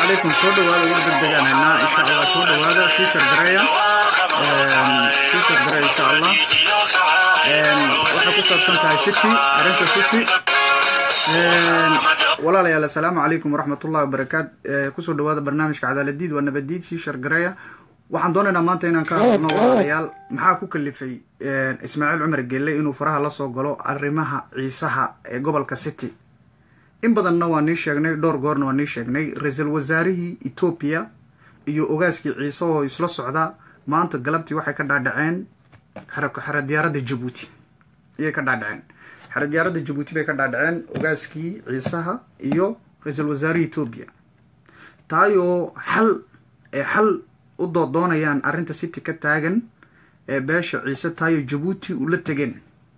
calaykum soo dhawaada war degdegaan haynaa insha allah soo dhawaada sii shargareeya sii shargareeya insha allah waxay ku saabsan tahay city arrinta city walaalayaal assalaamu calaykum waraxmatullahi wabarakaat kusoo dhawaada barnaamijka cadaaladiid waa nabadiid sii shargareeya waxaan doonaynaa maanta inaan ka hadno walaalayaal maxaa ku kalifay ismaaciil cumar gelle inuu faraha la soo galo arrimaha ciisaha ee gobolka city in badanna waa nii sheegnay dhowr goorna waa nii sheegnay ra-iisul wasaarihii etoobiya iyo ogaaskii ciise oo isla socda maanta galabtii waxay ka dhaadhaceen xero diyaaradda jabuuti ayay ka dhaadhaceen xero diyaaradda jabuuti bay ka dhaadhaceen ogaaskii ciisaha iyo ra-iisul wasaarihii etoobiya taayoo xal ee xal u doodoonayaan arrinta city ka taagan ee beesha ciise taayoo jabuuti ula tegeen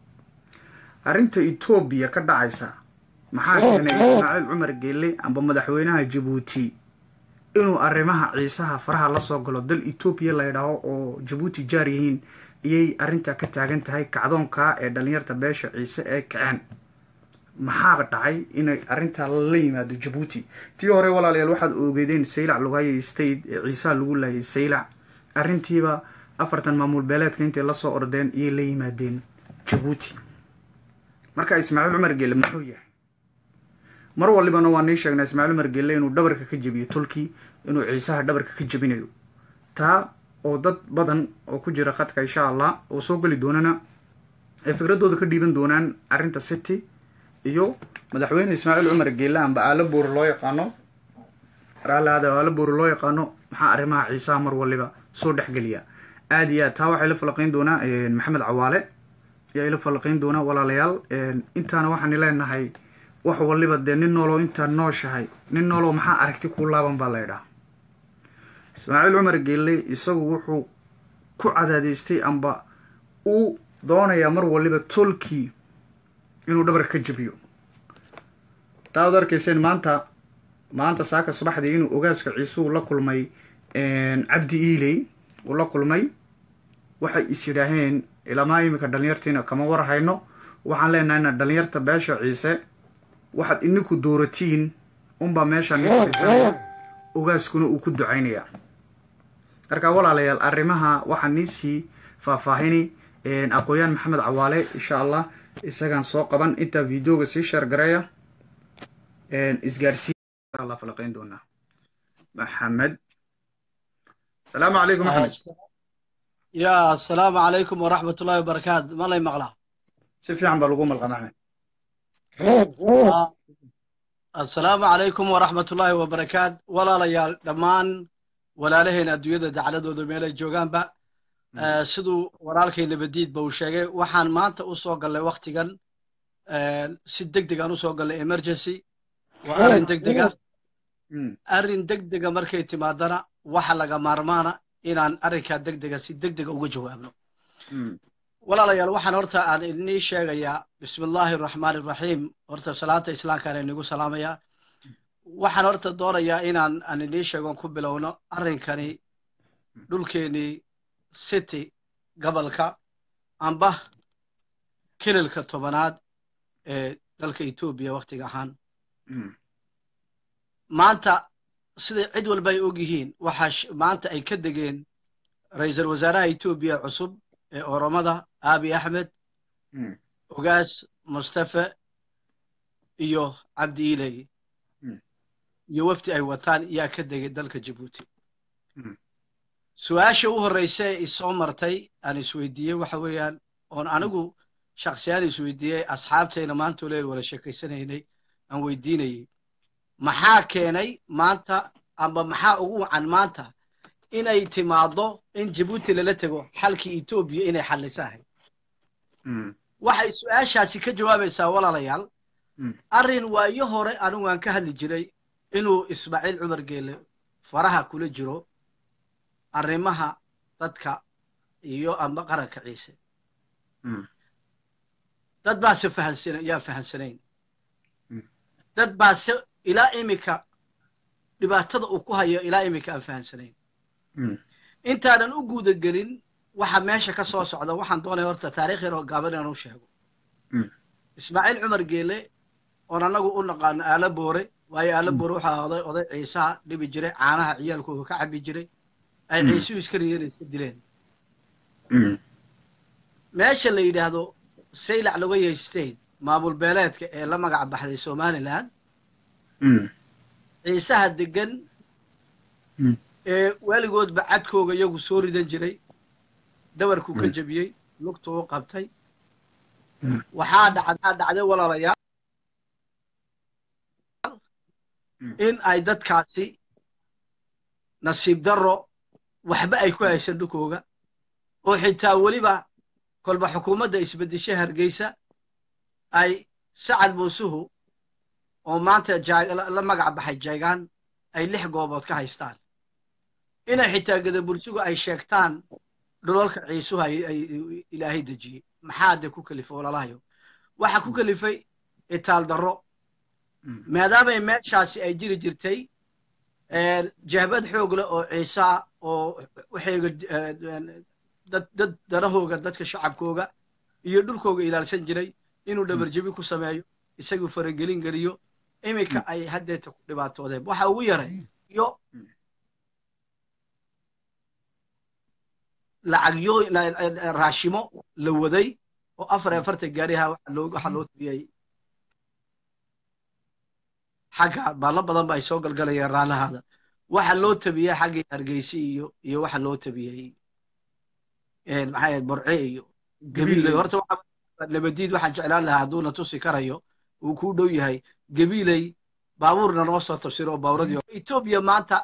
arrinta etoobiya ka dhacaysa maxaa keenay ismaaciil cumar geelle amba madaxweynaha jabuuti inuu arrimaha ciisaha faraha la soo galo dal etoobiya la ydhaaho oo jabuuti jaar yihiin iyay arrintaa ka taagan tahay kacdoonka ee dhalinyarta beesha ciise ee kaceen maxaa dhacay inay arrintaa la yimaado jabuuti tii hore walaalayaal waxaad oogeedeen saylac lugaayo state ee ciisaha lagu laayay saylac arrintiiba afartan maamul beeleedka intay lasoo ordeen iyay la yimaadeen jabuuti marka ismaaciil cumar geelle muxuu yahay mar walibana waa nii sheegnaa ismaaciil cumar gelle inuu dhabarka ka jebiyo tulkii inuu ciisaha dhabarka ka jebinayo taa oo dad badan oo ku jira khadka insha allah oo soo geli doonana ay fikradooda ka dhiiban doonaan arrinta city iyo madaxweyne ismaaciil cumar gelle amba aalo boori loo yaqaano raalaada aalo boori loo yaqaano maxaa arrimaha ciisaha mar waliba soo dhexgeliya aada iyo aad taa waxay la falaqeyn doonaa maxamed cawaale ayaa ila falaqeyn doonaa walaalayaal intaana waxaan leenahay wax waliba dee nin nooloo intaad nooshahay nin nooloo maxaa aragti kuu laaban baa laydhaha ismaaciil cumar geelle isagu wuxuu ku cadaadaystay amba uu doonayaa mar waliba tolkii inuu dhabarka ka jebiyo taa ad arkayseen maanta maanta saaka subaxdii inuu ogaaska ciisuhu la kulmay cabdi iiley uu la kulmay waxay is yidhaaheen ilamaa iminka dhalinyartiina kama war hayno waxaan leenahay ina dhalinyarta beesha ciise waxaad ininku dooratiin unbaa meesha nisan ogaaskuna uu ku ducaynayaa markaa walaalayaal arrimaha waxaa niisii faahfaahini aqooyaan maxamed cawaale insha allah isagaan soo qaban intaa videoga sii sheergareeya isgaarsiin falaqeyn doonaa maxamed asalaamu calaykum maxamed ya asalaamu calaykum waraxmat ullahi wabarakaatu malay maqlaa si fiican baa lagu malqa maxmed assalaamu calaykum waraxmat ullaahi wabarakaat walaalayaal dhammaan walaalaheen adduunyada dacladooda meelay joogaanba siduu walaalkay nabadiidba uu sheegay waxaan maanta u soo gallay waktigan si deg degaan u soo gallay emergency waa arrin deg dega arrin deg dega markay timaadana waxa laga maarmaana inaan arrinkaa deg dega si deg dega uga jawaabno walaalayaal waxaan horta aan inii sheegayaa bismi illaahi araxmaani iraxiim horta salaanta islaamkaan inigu salaamayaa waxaan horta doonayaa inaan aan inii sheegon ku bilowno arrinkani dhulkeenii city gobolka amba kililka tobanaad ee dalka etoobiya wakhtiga ahaan maanta siday cid walba ay og yihiin waxaa maanta ay ka degeen ra-iisul wasaaraha etoobiya cusub ee oromada abi axmed ogaas mustafe iyo cabdi iley iyo wafdi ay wataan yaa ka degay dalka jabuuti su-aasha u horreysa ee isoo martay aan isweydiiyey waxa weeyaan oon anigu shaksiyaan isweydiiyey asxaabtayna maanta oleel wala sheekaysanaynay aan weydiinayey maxaa keenay maanta amba maxaa ugu wacan maanta inay timaaddo in jabuuti lala tego xalkii etoobiya inay xallisahay waxay su-aashaasi ka jawaabaysaa walaalayaal arrin waayo hore anigu aan ka hadli jiray inuu ismaaciil cumar geelle faraha kula jiro arrimaha dadka iyo amba qaranka ciise dad baase fahansan yaan fahansanayn dad baase ilaa iminka dhibaatada uu ku hayo ilaa iminka aan fahansanayn intaanan u guuda gelin waxa meesha ka soo socda waxaan doonaya horta taarikh yar oo gaaban inaan u sheego ismaaciil cumar geele oon annagu u naqaano aala boore waayo aala boore waxaa oday oday ciisaha dhibi jiray caanaha ciyaalkooga ka cabi jiray ay ciisuhu iska riyeen iska dileen meesha la yidhaahdo saylac logaya state maamul beeleedka ee la magac baxday somaliland ciisaha degan ee weligoodba cadkooga iyagu soo ridan jiray dhabarkuu ka jebiyey lugtuu u qabtay waxaa dhacdaa dhacday walaalayaal in ay dadkaasi nasiib darro waxba ay ku haysan dhulkooga oo xitaa weliba kolba xukuumadda isbeddeshe hargeysa ay sacad muusuhu oo maanta la magac baxay jeegaan ay lix goobood ka haystaan inay xitaa gadabursigu ay sheegtaan dhulalka ciisuhu ay ilaahay dejiyey maxaa de ku kelifay walalahayo waxa ku kelifay itaal darro maadaamay meeshaasi ay jiri jirtay jahbad xoog leh oo ciisaa oo waxayga dad dad danahooga dadka shacabkooga iyo dhulkooga ilaalsan jiray inuu dhabarjebi ku sameeyo isaguu faragelin geliyo iminka ay haddeeta ku dhibaatoodeen waxa ugu yaray iyo lacagyo raashimo la waday oo afar iyo afartan gaariha waxaa loo tabiyey xagga baallo badan ba ay soo galgalayeen raalahaada waxa loo tabiyey xaggii hargeysi iyo iyo waxa loo tabiyey maxaa borce iyo gabiiley horta nabadiid waxaan jeclaan lahaa hadduuna tusi karayo uu kuu dhow yahay gabiiley baabuurna noo soo tafsiro oo baaburadii etoobiya maanta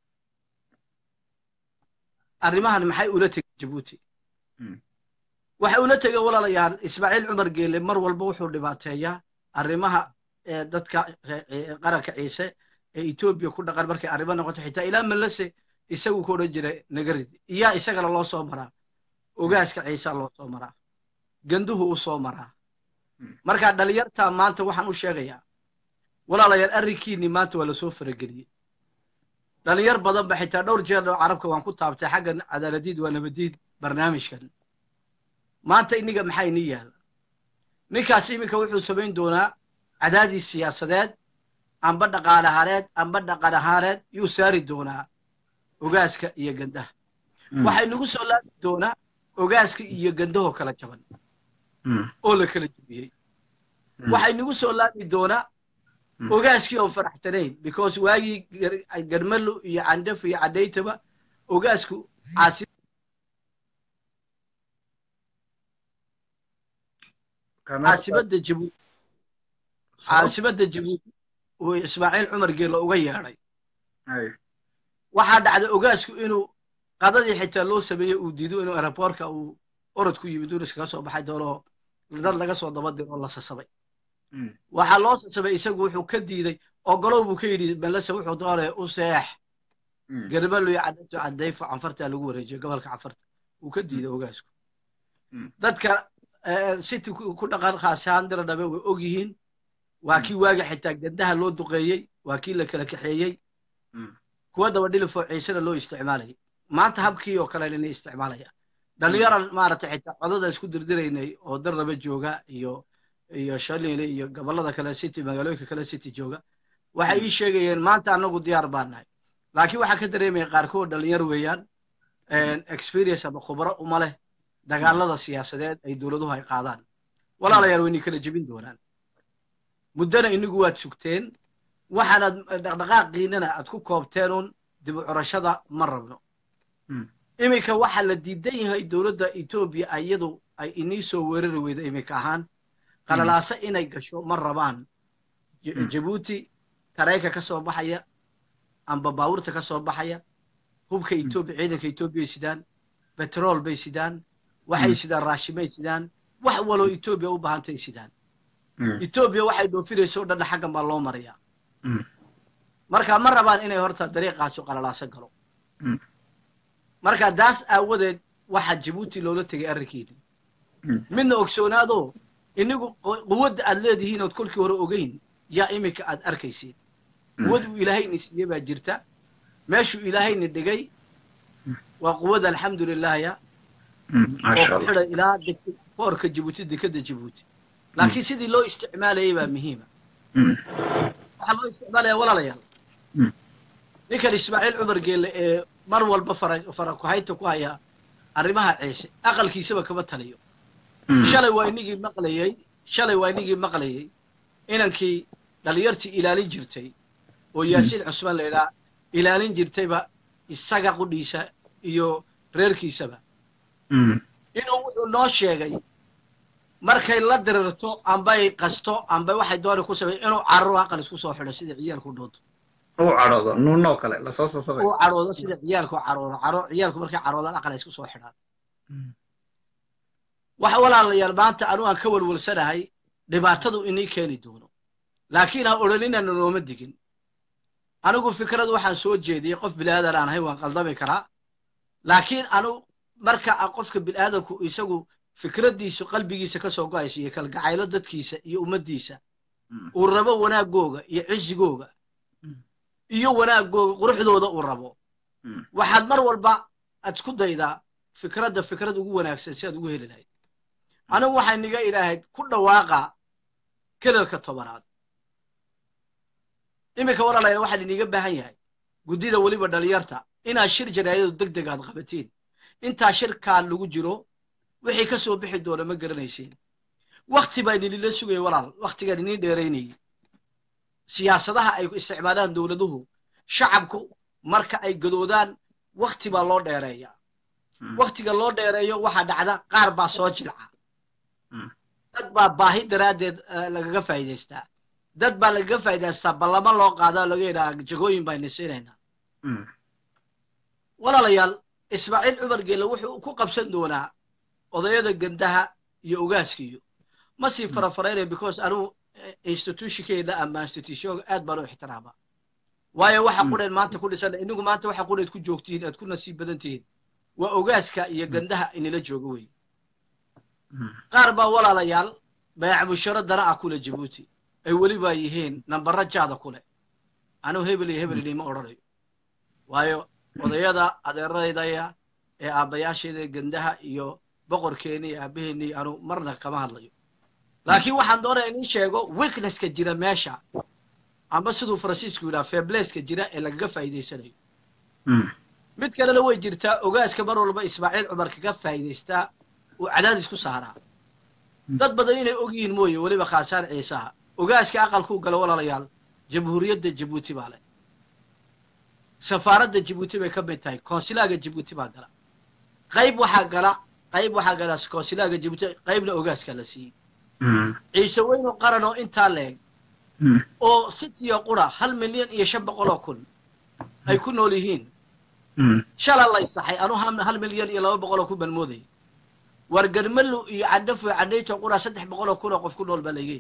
arrimahan maxay ula tegeen jabuuti waxay ula tegeen walaalayaal ismaaciil cumar geele mar walba wuxuu dhibaateeyaa arrimaha dadka qaranka ciise ee etoobiya ku dhaqan markay arrimo noqoto xitaa ilaa malase isagu ku odhan jiray nagarid iyaa isagana loo soo maraa ogaaska ciisa loo soo maraa ganduhu u soo maraa marka dhalinyarta maanta waxaan u sheegayaa walaalayaal arrinkiinni maanta waa lasoo farageliyey dhalinyar badan ba xitaa dhowr jeer oo carabka waan ku taabtay xaggan cadaaladiid waa nabadiid barnaamijkan maanta iniga maxaa inii yaala ninkaas iminka wuxuu samayn doonaa cadaadis siyaasadeed amba dhaqaale ahaaneed amba dhaqan ahaaneed yuu saari doonaa ogaaska iyo gandaha waxay nagu soo laabi doonaa ogaaska iyo gandahoo kala jaban oo la kala jebiyey waxay nagu soo laabi doonaa ogaaskii oon faraxsanayn because waagii garmalo iyo candhaf iyo cadhaytaba ogaasku caasi caasimada jabuuti caasimada jabuuti uu ismaaciil cumar geelo uga yeedhay waxaa dhacday ogaasku inuu qadadii xitaa loo sameeyey uu diido inuu aeroboortka uu orod ku yimid uu iskaga soo baxay doonoo dad laga soo daba diro oo la sasabay waxaa loo sasabay isagu wuxuu ka diiday ogolow buu ka yidhi malese wuxuu doonaya u seex garmalo iyo cadhayto cadayfo canfartaa lagu wareejiyo gobolka canfarta wuu ka diiday ogaasku dadka city ku dhaqan khaashaan dira dhabe way og yihiin waa kii waagi xitaa gandaha loo duqeeyey waa kii la kala kaxeeyey kuwa daba dhilifoo ciisena loo isticmaalayay maanta habkii oo kale inay isticmaalaya dhalinyaran maaragtay xitaa codada isku dirdiraynay oo darraba jooga iyo iyo shalile iyo gobollada kale city magaalooyinka kale city jooga waxay ii sheegayeen maanta anagu diyaar baan nahay laakiin waxaa ka dareemaya qaarkood dhalinyar weeyaan experience ama khubro uma leh dagaalada siyaasadeed ay dowladuhu ay qaadaan walaalayaal waynay kala jebin doonaan muddana inigu waad sugteen waxaanaad dhaqdhaqaaqiinana aad ku koobteen un dib u curashada ma rabno iminka waxaa la diidan yahay dowladda etoobiya iyadu ay inii soo weerari weyda iminka ahaan qalalaaso inay gasho ma rabaan jabuuti tareenka ka soo baxaya amba baabuurta ka soo baxaya hubka etoobiya ciidanka etoobiyay sidaan betrol bay sidaan waxay sidaan raashimay sidaan wax waloo etoobiya u baahantay sidaan etoobiya waxay dhoofinayso o dhanna xaggan baa loo marayaa marka ma rabaan inay horta dariiqaasu qalalaaso galo marka daas aawadeed waxaa jabuuti loola tegay arrinkiini midna ogsoonaadoo inigu quwadda aad leedihiin ood kolkii hore ogeyn yaa iminka aad arkaysiin quwad uu ilaahayni siiyey baa jirta meeshuu ilaahayni dhigay waa quwadda alxamdulilahya oo ku xidhan ilaa boorka jabuuti dekadda jabuuti laakiin sidii loo isticmaalayay baa muhiima waxaa loo isticmaalaya walaalayaal ninkan ismaaciil cumar geelle ee mar walba fara fara kuhaynta ku haya arrimaha ciise aqalkiisaba kama taliyo shalay waa inigii maqlayey shalay waa inigii maqlayey inankii dhalinyartii ilaalin jirtay oo yaasiin cusmaan la idhaa ilaalin jirtayba isaga qudhiisa iyo reerkiisaba inuu wuxuu noo sheegay markay la dirirto ambay qasto ambay waxay dooni ku samey inuu cararo aqal isku soo xidho sida ciyaalku dhoodo uu cadhoodo nuunoo kale lasoo sasabay uu cadhoodo sida ciyaalku carooro caro ciyaalku markay caroodaan aqal ay isku soo xidhaan waxa walaalayaal maanta anu aan ka walwalsanahay dhibaatadu inii keeni doono laakiin ha odhaninana nooma digin anigu fikradu waxaan soo jeediyey qof bilaadan aan ahay waan qaldami karaa laakiin anu marka qofka bilaadanku isagu fikraddiisu qalbigiisa ka soo go-aysa iyo kalgacaylo dadkiisa iyo ummaddiisa uu rabo wanaagooga iyo cizigooga iyo wanaagooga quruxdooda uu rabo waxaad mar walba aad isku daydaa fikradda fikrad ugu wanaagsan si aad ugu heli lahayd anigu waxay niga idhaahayd ku dhawaaqa kelalka tobanaad iminka walaalayaal waxaan iniga baahan yahay guddida weliba dhalinyarta inaad shir jaraayadu deg deg aad qabatiin intaa shirkaan lagu jiro wixii ka soo bixi doona ma garanaysiin wakti baa ininila sugaya walaal waktigaan inin dheeraynayay siyaasadaha ay isticmaalaan dowladuhu shacabku marka ay gadoodaan wakti baa loo dheereeyaa waktiga loo dheereeyo waxaa dhacda qaar baa soo jilca dad baa baahi daraaddeed lagaga faa'iidaystaa dad baa lagaga faa'idaystaa ballamo loo qaadaa laga yidhaha jagooyin bayna siinaynaa walaalayaal ismaaciil cumar geelle wuxuu ku qabsan doonaa odayada gandaha iyo ogaaskiiyo ma sii farafaraynaya because anugu institutionkeena ama institutionka aad baan u ixtiraama waayo waxa qudheed maanta ku dhisan inigu maanta waxa qudheed ku joogtihiin aad ku nasiib badan tihiin waa ogaaska iyo gandaha inila jooga wey qaar baa walaalayaal bayac musharo dana ah kule jabuuti ay weliba yihiin nambara jaada kule anugu hebel iyo hebel inima odhanayo waayo odayada adeeraydaya ee aabbayaashayda gandaha iyo boqorkeeni iyo aabbaheeni anu marna kama hadlayo laakiin waxaan doonaya in ii sheego weaknesska jira meesha amba siduu faransiisku yidhaha febleska jira ee lagaga faa'iidaysanayo mid kalena way jirtaa ogaaska mar walba ismaaciil cumar kaga faa'iidaystaa uu cadaadis ku saaraa dad badan inay og yihiin mooye weliba khaasaan ciisaha ogaaska aqalkuu gala walaalayaal jamhuuriyadda jabuuti baa leh safaaradda jabuuti bay ka mid tahay konsilaaga jabuuti baa gala qayb waxaa gala qayb waxaa gala konsilaaga jabuuti qaybna ogaaskaa la siiyey ciise weynu qaran oo intaa leeg oo sitiya qura hal milyan iyo shan boqol oo kun ay ku nool yihiin shala lay saxay anu hal milyan iyo laba boqol oo kun baan moodayay war garmalu iyo cadhafo cadhayto qura saddex boqol oo kun oo qof ku nool baa laygeeyay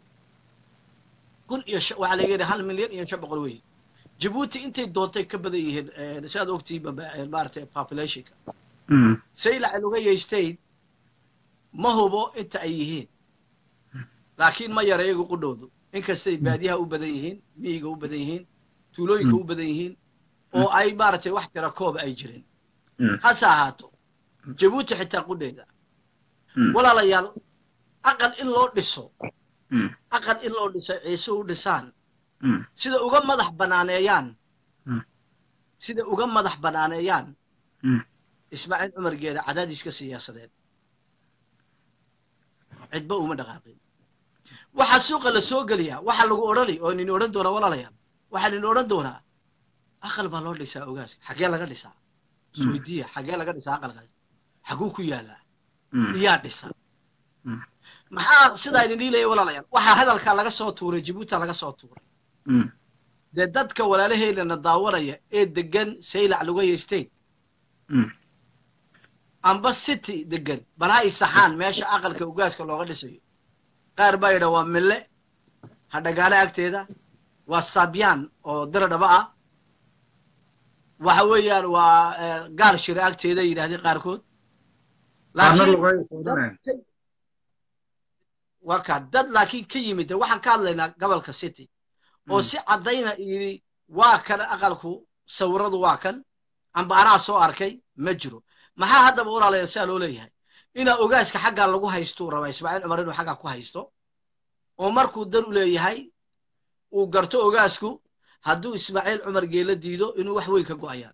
kun iyo waxaa laga yidhi hal milyan iyo shan boqol wey jabuuti intay doontay ka badan yihiin sidaad ogtihiin maaragtay populationka saylac lugaya state ma hubo inta ay yihiin laakiin ma yara iyagu qudhoodu inkastay baadiyaha u badan yihiin miyiga u badan yihiin tuulooyinka u badan yihiin oo ay maaragtay wax tira kooba ay jirin hase ahaato jabuuti xitaa qudheeda walaalayaal aqal in loo dhiso aqal in loo dhiso ciise u dhisaan sida uga madax banaaneeyaan sida uga madax banaaneeyaan ismaaciil cumar geeda cadaadiska siyaasadeed cidba uma dhaqaaqin waxaa suuqa la soo geliyaa waxaa lagu odhani oo nin odhan doonaa walaalayaal waxaa nin odhan doonaa aqal baa loo dhisaa ogaaska xaggee laga dhisaa isweydiiya xaggee laga dhisaa aqalkaas xaguu ku yaalaa iyaa dhisa maxaa sidaa idin leeyahay walaalayaal waxaa hadalkaa laga soo tuuray jabuuta laga soo tuuray dee dadka walaalaheynana daawanaya ee degan saylac lugaya state amba city degan bal ha isaxaan meesha aqalka ogaaska looga dhisayo qaar baa yidha waa mille hadhagaale agteeda waa sabyaan oo dira dhaba ah waxa weeyaan waa gaal shire agteeda yidhahdeen qaarkood waa kaa dad laakiin ka yimid de waxaan ka hadlaynaa gobolka city oo si caddayna yidhi waa kan aqalku sawiradu waa kan amba anaa soo arkay ma jiro maxaa haddaba walaalaya sidaa loo leeyahay inaa ogaaska xaggaa lagu haystuu rabaa ismaaciil cumar inuu xaggaa ku haysto oo markuu dan u leeyahay uu garto ogaasku hadduu ismaaciil cumar geela diido inuu wax weyn ka go'ayaan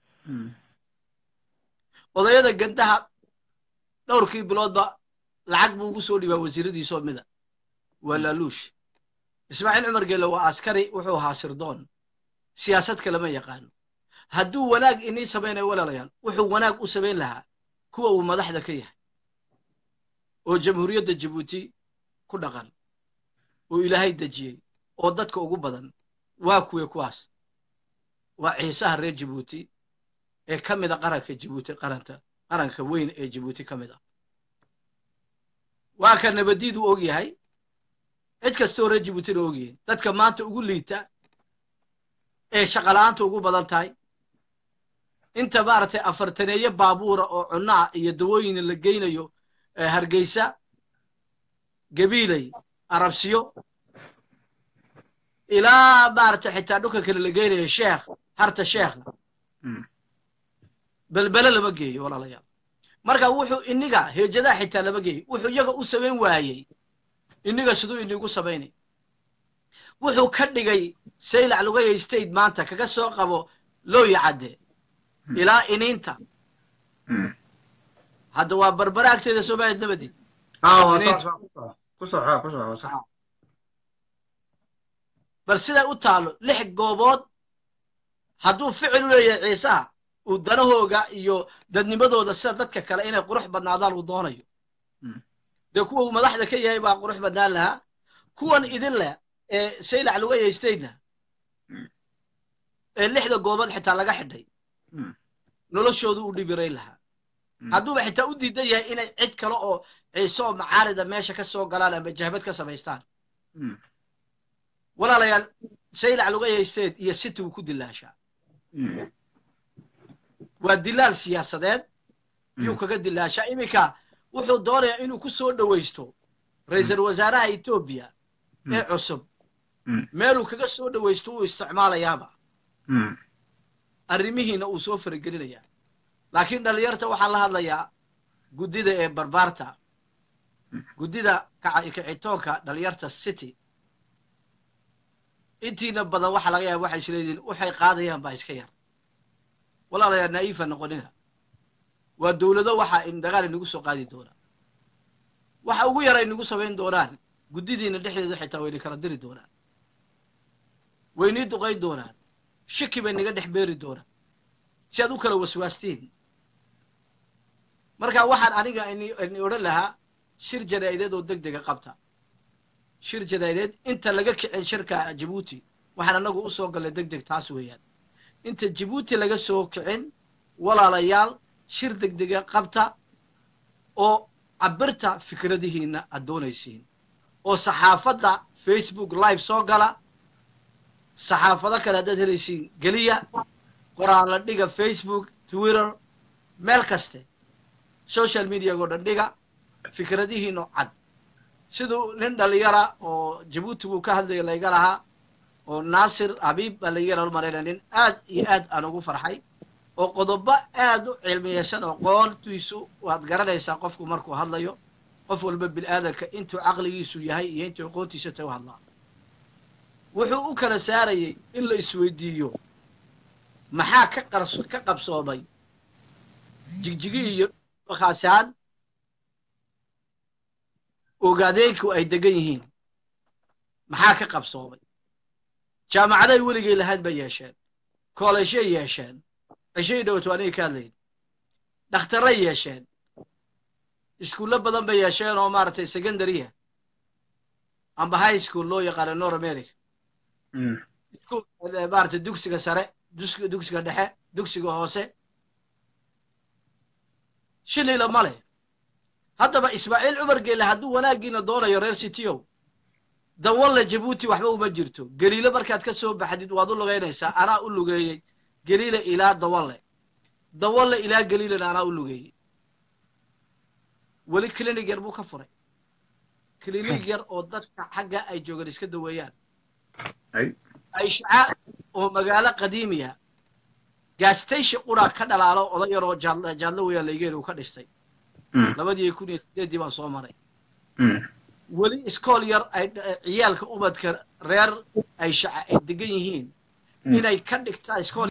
odayada gandaha dhowrkii biloodba lacag buu ugu soo dhibaa wasiiradiisoo mida waa laaluush ismaaciil cumar geele waa askari wuxuu ahaa sirdoon siyaasad kalema yaqaano hadduu wanaag inii samaynayo walaalayaal wuxuu wanaag u samayn lahaa kuwa uu madaxda ka yahay oo jamhuuriyadda jabuuti ku dhaqan oo ilaahay dejiyey oo dadka ugu badan waa kuwe kuwaas waa ciisaha reer jabuuti ee ka mid a qaranka jabuuti qaranta qaranka weyn ee jabuuti ka mid ah waa ka nabadiid u og yahay cid kastoo reer jabuutina og yihiin dadka maanta ugu liita ee shaqala'aanta ugu badan tahay inta maaragtay afartaneeye baabuura oo cunaa iyo dawooyin la geynayo hargeysa gabiiley arabsiyo ilaa maaragtay xitaa dhulka kale la geynayo sheekh harta sheekha belbele lama geeyo walaalayaal marka wuxuu iniga heejadaha xitaa lama geeyo wuxuu iyaga u samayn waayey iniga siduu inigu samaynay wuxuu ka dhigay saylac lugaya state maanta kaga soo qabo looya cadde ilaa iniinta hadda waa barbara agteeda soomaaliya nabadid bal siday u taalo lix goobood hadduu ficil u leeyahay ciisaha uu danahooga iyo dadnimadooda sida dadka kale inay qurux badnaadaan uu doonayo dee kuwa uu madaxda ka yahay baa qurux badnaan lahaa kuwan idin leh ee saylac lugaya statena ee lixda goobood xitaa laga xidhay noloshoodu u dhibirayn lahaa hadduuba xitaa u diidan yahay inay cid kale oo ciise oo macaarida meesha ka soo galaan ama jahbad ka samaystaan walaalayaal saylac lugaya state iyo city uu ku dilaashaa waa dilaal siyaasadeed yuu kaga dilaashaa iminka wuxuu doonayaa inuu ku soo dhowaysto ra-iisul wasaaraha etoobiya ee cusub meeluu kaga soo dhowaysto uu isticmaalayaaba arrimihiina uu soo faragelinayaa laakiin dhallinyarta waxaan la hadlayaa guddida ee barbaarta guddida kicitoonka dhallinyarta city intiina badan waxa laga yaaba waxay isleedihiin waxay qaadayaan baa iska yar walaalayaa naa'ifa noqonina waa dowlado waxa dagaal inagu soo qaadi doonaa waxa ugu yara inagu samayn doonaan guddidiina dhexdeeda xitaa wayna kala diri doonaan waynii duqayn doonaan shaki bay naga dhex beeri doonaan si aad u kala waswaastiin marka waxaan aniga ini odhan lahaa shir janaa'ideed oo deg dega qabta shir janaa'ideed inta laga kicin shirka jabuuti waxaan anagu u soo gallay deg deg taas weeyaan inta jabuuti laga soo kicin walaalayaal shir deg dega qabta oo cabirta fikradihiina aad doonaysiin oo saxaafadda facebook live soo gala saxaafado kale haddaad helaysiin geliya qoraal la dhiga facebook twitter meel kaste social mediago dhan dhiga fikradihiino cad siduu nin dhalinyara oo jabuuti buu ka hadlaya layga lahaa oo naasir habiib baa layga yara malayna nin aad iyo aad aan ugu farxay oo qodobo aad u cilmiyeysan oo qoontiisu waad garanaysaa qofku markuu hadlayo qof walba bini-aadanka intuu caqligiisu yahay iyo intuu aqoontiisa tay u hadlaa wuxuu u kala saarayay in la isweydiiyo maxaa ka qars ka qabsoomay jigjigi iyo khaasaan ogaadeenku ay degan yihiin maxaa ka qabsoomay jaamacaday weligay lahayd bay yeesheen kooleshay yeesheen ceshay dhowto aniga ka hadlayn dhakhtarray yeesheen iskuullo badan bay yeesheen oo maaragtay secondaryah amba high school loo yaqaano nor america maaragtay dugsiga sare dugsiga dhexe dugsiga hoose shilila ma leh haddaba ismaaciil cumar geele hadduu wanaaggiina doonayo reer cityow dawalle jabuuti waxba uma jirto geliile markaad ka soo baxdid waad u lugaynaysaa anaa u lugeeyey geliile ilaa dawalle dawalle ilaa geliilena anaa u lugeeyey weli clinig yar buu ka furay clinig yar oo dadka xagga ay joogaan iska daweeyaan aishca oo magaalo qadiimiya gaastation qura ka dhalaalo oday yaroo jaadlo weeyaan laygeeli uu ka dhistay labadii kun iyo sideeddii baan soo maray weli iskool yar ay ciyaalka ubadka reer ay shaca ay degan yihiin inay ka dhigtaa iskool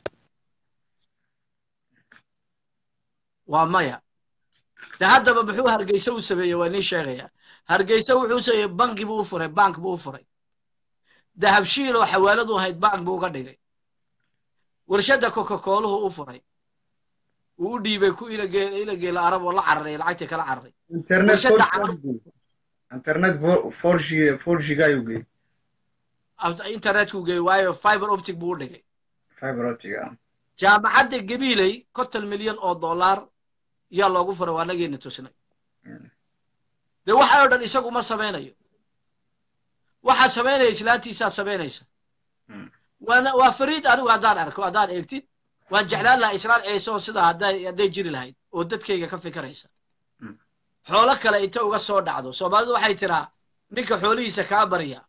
waa maya de haddaba muxuu hargeysa u sameeyey waa nii sheegaya hargeysa wuxuu sameeyey banki buu u furay bank buu u furay dahabshiil oo xawaaladu ahayd bank buu uga dhigay warshadda coca-cooluhu u furay wuu u dhiibay ku ilageela arab oo la cararay lacagtii kala cararay internet internet forgiga ayuu geeyey internetku geeyey waayo fiber optic buu u dhigay fiber optic ah jaamacadda gabiiley konton milyan oo dollar yaa loogu furay waa nageena tusnay dee waxa oo dhan isagu ma samaynayo waxaa samaynaya islaantiisaa samaynaysa waana waa fariid anigu haddaan arko haddaan eegtid waan jeclaan lahaa islaan ciise oo sidaa hadday hadday jiri lahayd oo dadkayga ka fikiraysa xoolo kale inta uga soo dhacdo soomaalidu waxay tiraa ninka xoolihiisa kaa barya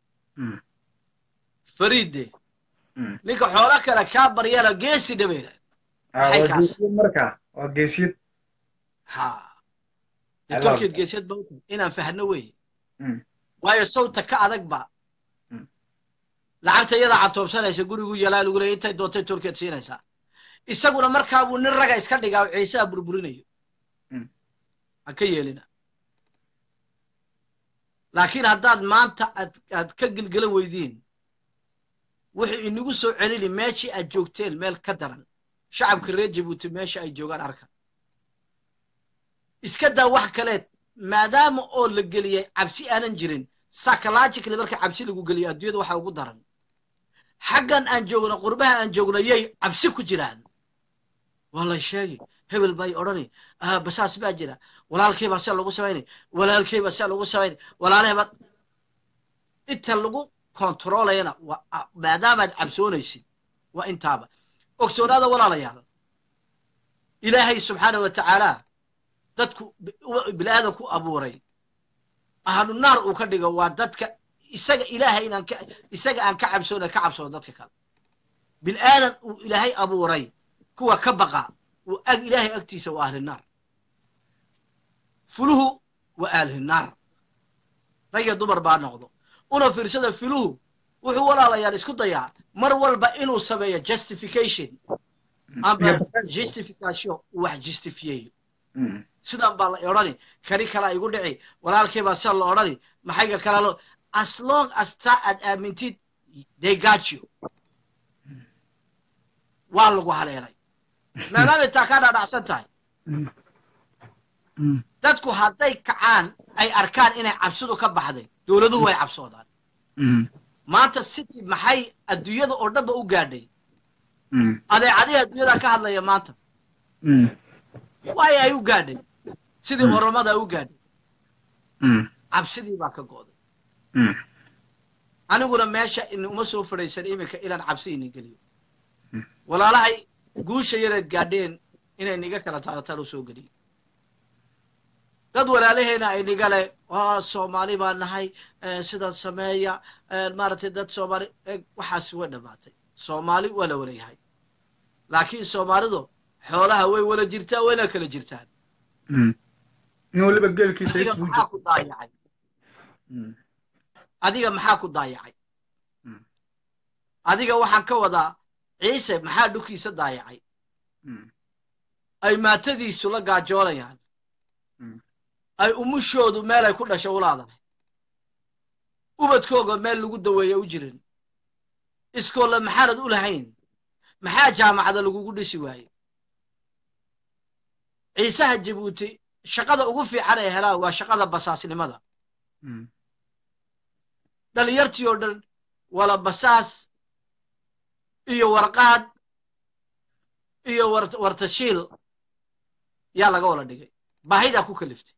fariidde ninka xoolo kale kaa baryana geesi dhabayna marka waa geesiyad ha tolkeed geesiyad ba inaan fahno weeye waayo sawta ka adag ba lacagta iyadaa catoobsanaysa gurigu yalaa lagu leeyay intay doontay tolkeed siinaysaa isaguna markaa buu nin raga iska dhigaa ciisaha burburinayo ha ka yeelina laakiin haddaad maanta aad aad ka gelgelan weydiin wuxuu inagu soo celini meeshii aad joogteen meel ka daran shacabka reer jabuuti meesha ay joogaan arka iska daa wax kaleed maadaama oo la geliyay cabsi aanan jirin psychologically marka cabsi lagu geliyo adduunyada waxa ugu daran xaggan aan joogno qurbaha aan joogno yay cabsi ku jiraan waa la sheegi hebel bay odhani basaas baa jira walaalkay baa sia lagu samaynay walaalkay baa sia lagu samaynay walaalahay baa inta lagu kontroolayana maadaamaad cabsoonaysid waa intaaba ogsoonaada walaalayaal ilaahay subxaana wa tacaala dadku bilaadan ku abuuray ahlu naar uu ka dhigo waa dadka isaga ilaahay inaan ka isaga aan ka cabsoona ka cabsoono dadka kale bilaadan uu ilaahay abuuray kuwa ka baqa uu ag ilaahay agtiisa waa ahli naar fuluhu waa ahli naar rag iyo dumar baa noqdo una fiirsada filuhu wuxuu walaalayaal isku dayaa mar walba inuu sameeyo justification amba justification uu wax justifiyeeyo sidan baa la odhani kani kalaa igu dhici walaalkay baa sida la odhani maxayga kala lo as long as taa aad aamintid they got you waa lagu haleelay maadaamay taa kaa dhaadhacsan tahay dadku hadday kacaan ay arkaan inay cabsidu ka baxday dowladuhu way cabsoodaan maanta city maxay adduunyada oo dhanba u gaadhay adeecadihi adduunyada ka hadlaya maanta waay ay u gaadhay sidii oromada u gaadhay cabsidii baa ka go'day aniguna meesha uma soo fadhaysan iminka inaan cabsi inin geliyo walaalahay guusha yaraad gaadheen inay niga kala taadataan u soo geliyo dad walaalaheena ay niga leh soomaali baa nahay sidan sameeya maaragtay dad soomaali waxaasi way dhammaatay soomaali waa la wala yahay laakiin soomaalidu xoolaha way wala jirtaa wayna kala jirtaan nin waliba geelkiisa adiga maxaa ku daayacay adiga maxaa ku daayacay adiga waxaan ka wadaa ciise maxaa dhulkiisa daayacay ay maatadiisu la gaajoolayaan ay umushoodu meel ay ku dhasho ulaadahay ubadkooga meel lagu daweeya u jirin iskoolle maxaanad u lahayn maxaa jaamacada lagugu dhisi waaye ciisaha jabuuti shaqada ugu fiican ay helaan waa shaqada basaasnimada dhalinyartii oo dhan wala basaas iyo warqaad iyo wartashiil yaa laga wala dhigay baahidaa ku kaliftay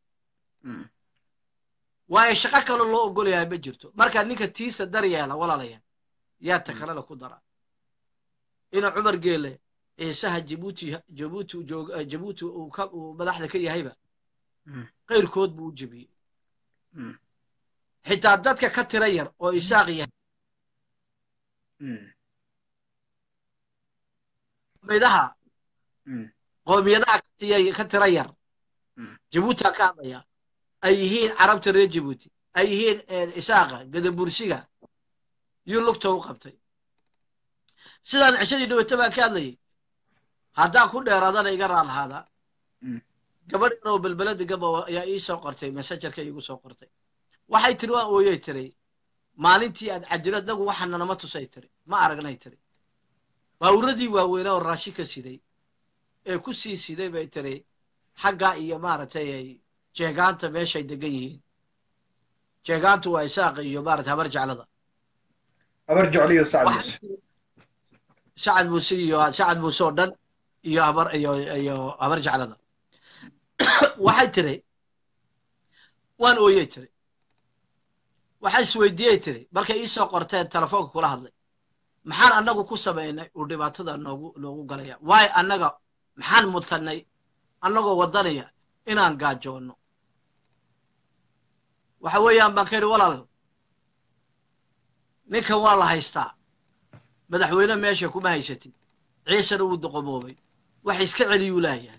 waayo shaqo kaloo loo ogol yahay ma jirto markaa ninka tiisa dar yeela walaalaya yaa ta kalena ku dara ina cumar geele ciisaha jabuuti jabuuti joog jabuuti uu ka uu madaxda ka yahayba qayrkood buu u jebiyey xitaa dadka ka tira yar oo isaaq yahay qoomidaha qoomiyadaha ka tira yar jabuuti aan ka hadlaya ay yihiin carabta reer jabuuti ay yihiin isaaqa gadabursiga yuu lugta u qabtay sidaan cishadii dhaweyta baan ka hadlayay haddaan ku dheeraadana iga raalahaada gabadh yaroo belbelada gaba ayaa ii soo qortay messengerka iigu soo qortay waxay tiri waa ooyey tiri maalintii aad cadilo dagu waxaana nama tusay tiri ma aragnay tiri baawuradii waaweynaa oo raashin ka siday ee ku sii siday bay tiri xaggaa iyo maaragtay jeegaanta meeshay degan yihiin jeegaantu waa isaaqa iyo maarata habar jeclada habar jecliyo sacad muuse sacad muuse iyo sacad muuse oo dhan iyo habar iyo iyo habar jeclada waxay tiri waan ooyey tiri waxay isweydiiyey tiri markay iisoo qorteen telefoonka kula hadlay maxaan annagu ku samaynay uu dhibaatada noogu noogu galaya waayo annaga maxaan mutanay annagoo waddanaya inaan gaajoonno waxa weeyaan baan ka yidhi walaal ninkan waa la haystaa madaxweyne meesha kuma haysatid ciisena wuu doqomoobay wax iska celiyuu laayahay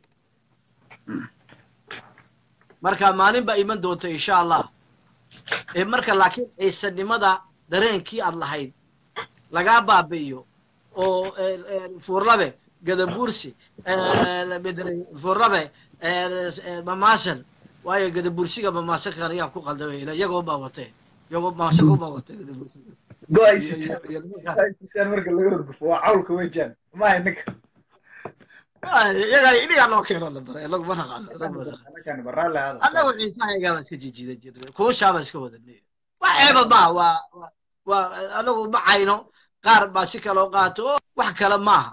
marka maalin baa iman doonta insha allah ee marka laakiin ciisanimada dareenkii aad lahayd lagaa baabi'iyo oo fuurlabe gadabuursi fuurlabe mamaasan waayo gadabursiga mamaasankan ayaan ku qaldamay iyagoo baa watee iyagoo mamaasanko baa watee gadabursiga go-ay sitaan marka laga horgufo waa cawlka wejaan maaha ninka iyaga inigaa loo keeno la bare inagu ma naqaano annagu ciisahayagaa baan iska jijiidan jirnay kuushaa baan iska wadanay wax ceeba maaha waa waa anagu ma cayno qaar baa si kaloo qaato oo wax kale maaha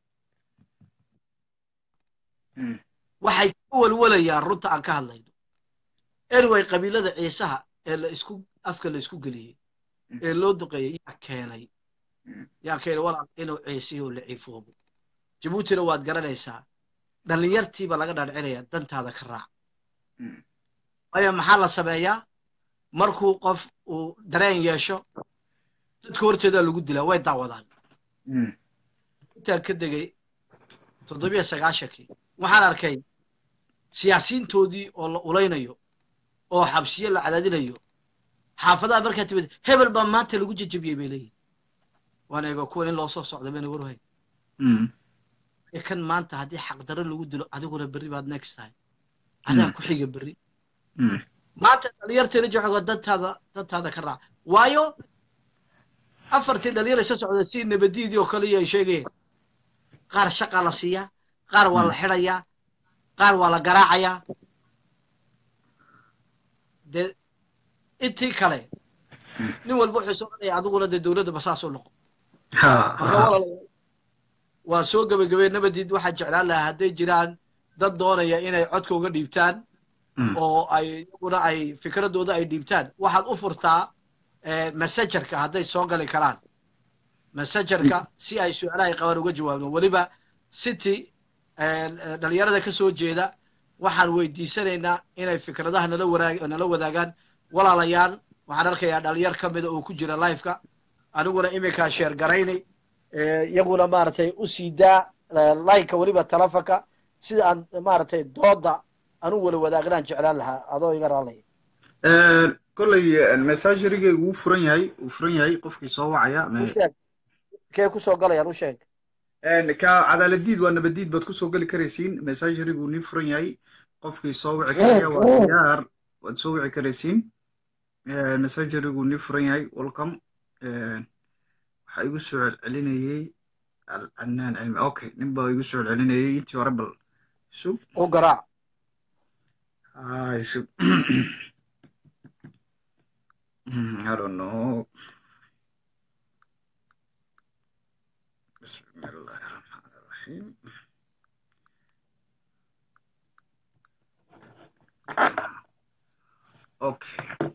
waxay ka walwalayaan runta aan ka hadlayno anyway qabiilada ciisaha ee la isku afka la isku geliyey ee loo duqeeyey yaa keenay yaa keenay walaal inuu ciisiyo la ciifoobo jabuutina waad garanaysaa dhallinyartiiba laga dhaadhicinaya dantaada ka raac waayo maxaa la sameeyaa markuu qof uu dareen yeesho dadka horteedaa lagu dilaa way daawadaan intaan ka degay toddobiyo sagaashankii waxaan arkay siyaasiyiintoodii oo la ulaynayo oo xabsiyo la cadaadinayo xaafadaha markaa timid hebel baa maanta lagu jejebiyey bay leeyihin waan eego kuwan in loo soo socda bayna warwahay kan maanta haddii xaqdarro lagu dilo adiguna berri baad next tahay adaa ku xiga berri maanta dhalinyarteena jooga dantaada dantaada ka raac waayo afartii dhalinyar isa socda si nabadiidii oo kale iyo ay sheegayeen qaar shaqaa la siiyaa qaar waa la xidhayaa qaar waa la garaacayaa dee intii kale nin walba wuxuu soo odhanaya adiguna dee dowladda basaas u noqo waa soo gebagabay nabadiid waxaa jeclaan lahaa hadday jiraan dad doonaya inay codka uga dhiibtaan oo ay iyaguna ay fikradooda ay dhiibtaan waxaad u furtaa messengerka hadday soo gali karaan messengerka si ay su-aalahay qabaan uga jawaabno weliba city dhalinyarada ka soo jeeda waxaan weydiisanaynaa inay fikradaha nala waraag nala wadaagaan walaalayaal waxaan arkayaa dhalinyar ka mida oo ku jira liveka aniguna iminkaa sheer garaynay iyaguna maaragtay u sii daa lineka weliba telefonka sida aan maaragtay dooda anu wala wadaagnaan jeclaan lahaa adoo iga raalaya kolley messagerigay wuu furan yahay wuu furan yahay qofkii soo wacaya usheeg kee kusoo galayaan u sheeg ka cadaaladiid waa nabadiid baad kusoo geli karaysiin messagerigu nii furan yahay qofkii soo wici karaya waa diyaar waad soo wici karaysiin messagerigu nii furan yahay welcome waxaa igu soo celcelinayey alcanaan cilmi okay nin baa igu soo celcelinayey intii hore bal sug u garaac Ay, sug I don't know. بسم الله الرحمن الرحيم اوكي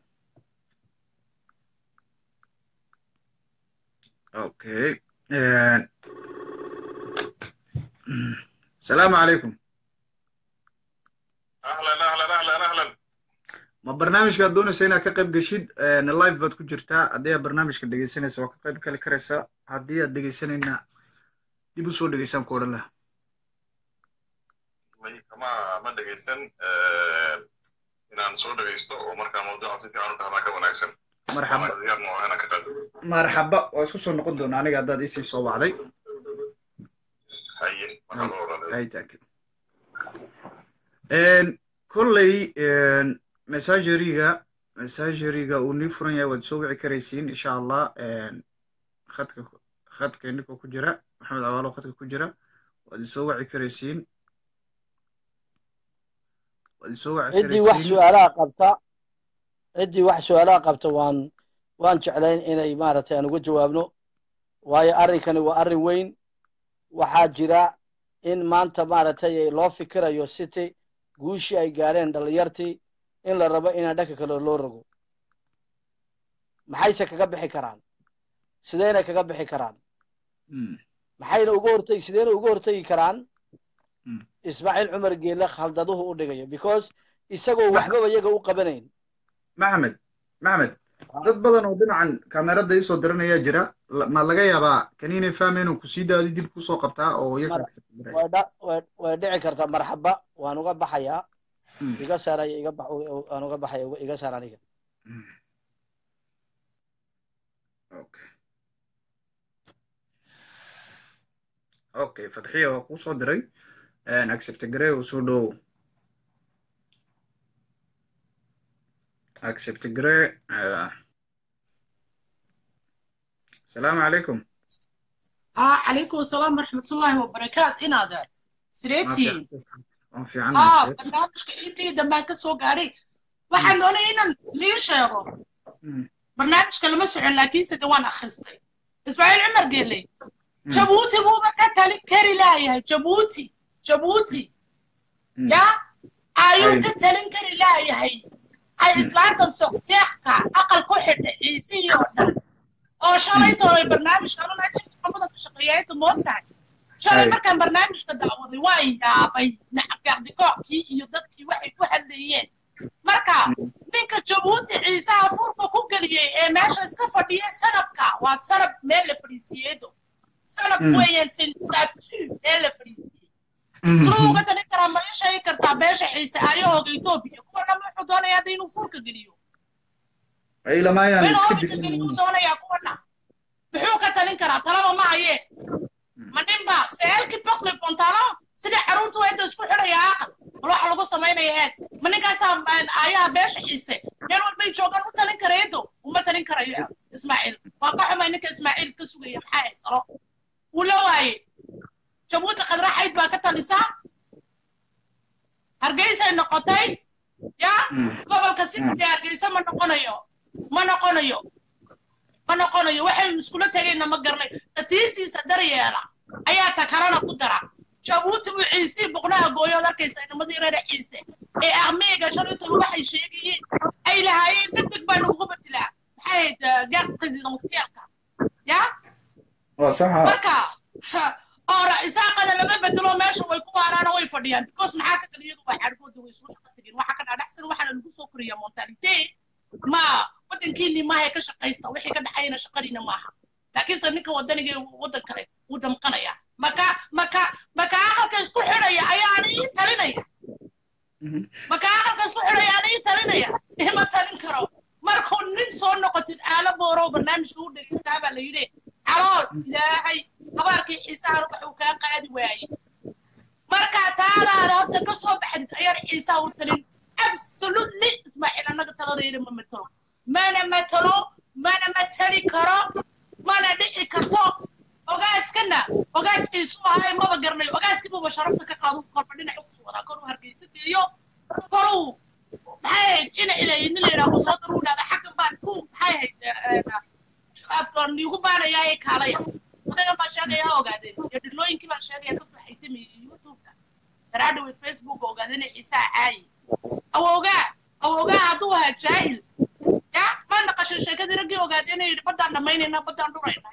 اوكي آه. السلام عليكم اهلا اهلا اهلا اهلا ma barnaamijkaad doonaysa inaad ka qayb geshid live baad ku jirtaa haddii aad barnaamijka dhegeysanaysa waa ka qayb kali karaysaa haddii aad dhegeysanayna dib usoo dhegeysaan ku odhan laha ma ma dhegeysan inaan soo dhagaysto oo markaa mawduuca si fiican u fahmaa ka wanaagsan marxaba diyaarna waa inaan ka qaado marxaba waa isku soo noqon doona aniga haddaad isii soo wacday haye markaa loo walaalayo ay taakid kolley messageriga messageriga uu nii furan yahay waad soo wici karaysiin insha allah khadka khadka ninkoo ku jira maxamed cawaalo khadka ku jira waad soo wici karaysiin waad soo wici ciddii wax karaysiin su-aalaha qabta ciddii wax su-aalaha qabta waan waan jeclayn inay maaragtay aan uga jawaabno waayo arrinkani waa arrin weyn waxaa jira in maanta maaragtay loo fikirayo city guushii ay gaadheen dhallinyartii in la rabo inaan dhanka kale loo rogo maxayse kaga bixi karaan sideyna kaga bixi karaan Mm, maxayna uga hortegi sideyna uga hortegi karaan Mm. ismaaciil cumar geele khaldaduhu u dhigayo because isagoo waxbaba iyaga u qabanayn maxamed maxamed dad badan oo dhinacan kamerada isoo diranayaa jira La- ma laga yaabaa kaniinay fahmayn oo kusii daadi dib kusoo qabtaa oo iyaga Mar- way dha- way way dhici kartaa marxaba waan uga baxayaa Mm. iga saaraya iga bax waan uga baxaya uga- iga saar aniga Mm. Okay. Okay, Fadxiya waa kuu soo diray. Accept Gray uu soo dhowow. Accept Gray. ah. Salaamu calaykum. اه عليكم السلام ورحمة الله وبركاته إنا ده Waan سريتي fiican- waan fiicannahay, اه Sir. برنامجك انتي دمبان كسو قاري waxaan doonay inaan lii sheego Mm, barnaamijka lama socon laakiinse de waan akhristay ismaaciil cumar geeley mm, jabuuti buuba ka tali kari laayahay jabuuti jabuuti mm. ya ayuu Ay. ka talin kari laayahay ay islaantan sokteeqka aqal ku xidha ciisihii oo dhan oo shalay toolay barnaamijka anuna ajirka xamada ka shaqeeyaayta mood tahay shalay Ay. markaan barnaamijka daawaday waa yaabay nacabgacdikoobkii iyo dadkii waxay ku hadlayeen marka ninka jabuuti ciisaha furka ku geliyey ee meesha iska fadhiya sanabka waa sanab meel la fadhiisiyeedo sanab Mm. weeyaan filtatu meel la fadhiisiyey Mm, siduu uga talin karaa ma ii sheegi kartaa beesha ciise aryahooga etoobiya kuwa dhan wuxuu doonayaa hadda inuu furka geliyo Ay, lamayaan inuu iska furka geliyo digin. doonayaa kuwana muxuu ka talin karaa talaba ma hayee ma ninba seelkii bokli bontalo sida caruurtu waa inta isku xidhaya aqal bal waxa lagu samaynaya eeg ma ninkaasaa aayaha beesha ciise meel walbay joogaan u talin karaydo uma talin karayo ismaaciil waa ka xumay ninka ismaaciil ka sugaya maxaa ay talo wuu la waaye jabuuti qadraxayd baa ka talisaa hargeysay noqotay ya Mm, gobolka sidii hargeysa ma noqonayo ma noqonayo ma noqonayo waxaynu iskula tegayna ma garanay qatiisiisa daryeela ayaa ta kalena ku dara jabuuti buu ciisii boqnaha gooyood arkaysa inamadii reer ciise ee aqmiga shalaytolu waxay sheegayeen ay lahaayeen deg deg baa lagugu bedelaa maxay ahayd gaar presidensiyalka ya waa sax ah. marka ora isaaqana lama bedelo meesha way ku waaraana way fadhiyaan because maxaa ka kale iyagu waa xadhgooda way soo shaqo tegeen waxa ka dhaadhacsan waxaana lagu soo koriya montalite ma wadankiinii maaha ka shaqaysta wixii ka dhacayna shaqadiina maaha laakiinse ninka wadaniga ee wadan kale wuu damqanaya maka maka maka aqalka isku xidhaya ayaana ii talinaya Mhm. maka aqalka isku xidhaya ana ii talinaya ima talin karo markuu nin soo noqotid aalo boorow barnaamijka u dhegeysaa baa la yidhi calool ilaahay habaarkii ciisaha wuxuu kaa qaadi waayey markaa taadaada horta ka soo baxdid ayaan ciisaha u talin absolutely ismaaciil annaga taladayda ma matalo mana matalo mana matali karo mana dhici karto ogaaskana ogaas ciisu ahay maba garanayo ogaaskiibuba sharafta ka qaado korba dhinac usii wadaa kor u hargeysa geeyo koluu maxay ahayd ina ilayin la yidhaahdo soo daruu dhahda xaggan baan ku maxay ahayd aadkoon igu baanayaa ee kaalaya adagan baan sheegaya ha ogaadeen iyo dhilooyinkii baan sheegaya kasoo xaytamiyey youtubeka daraadhawe facebook ogaadeen ciisaa caayi awoogaa awoogaa hadduu ahaa jaahil ya ma naqashay sheekadii raggii ogaadeen yidhi baddaan dhammaynayna baddaan dhurayna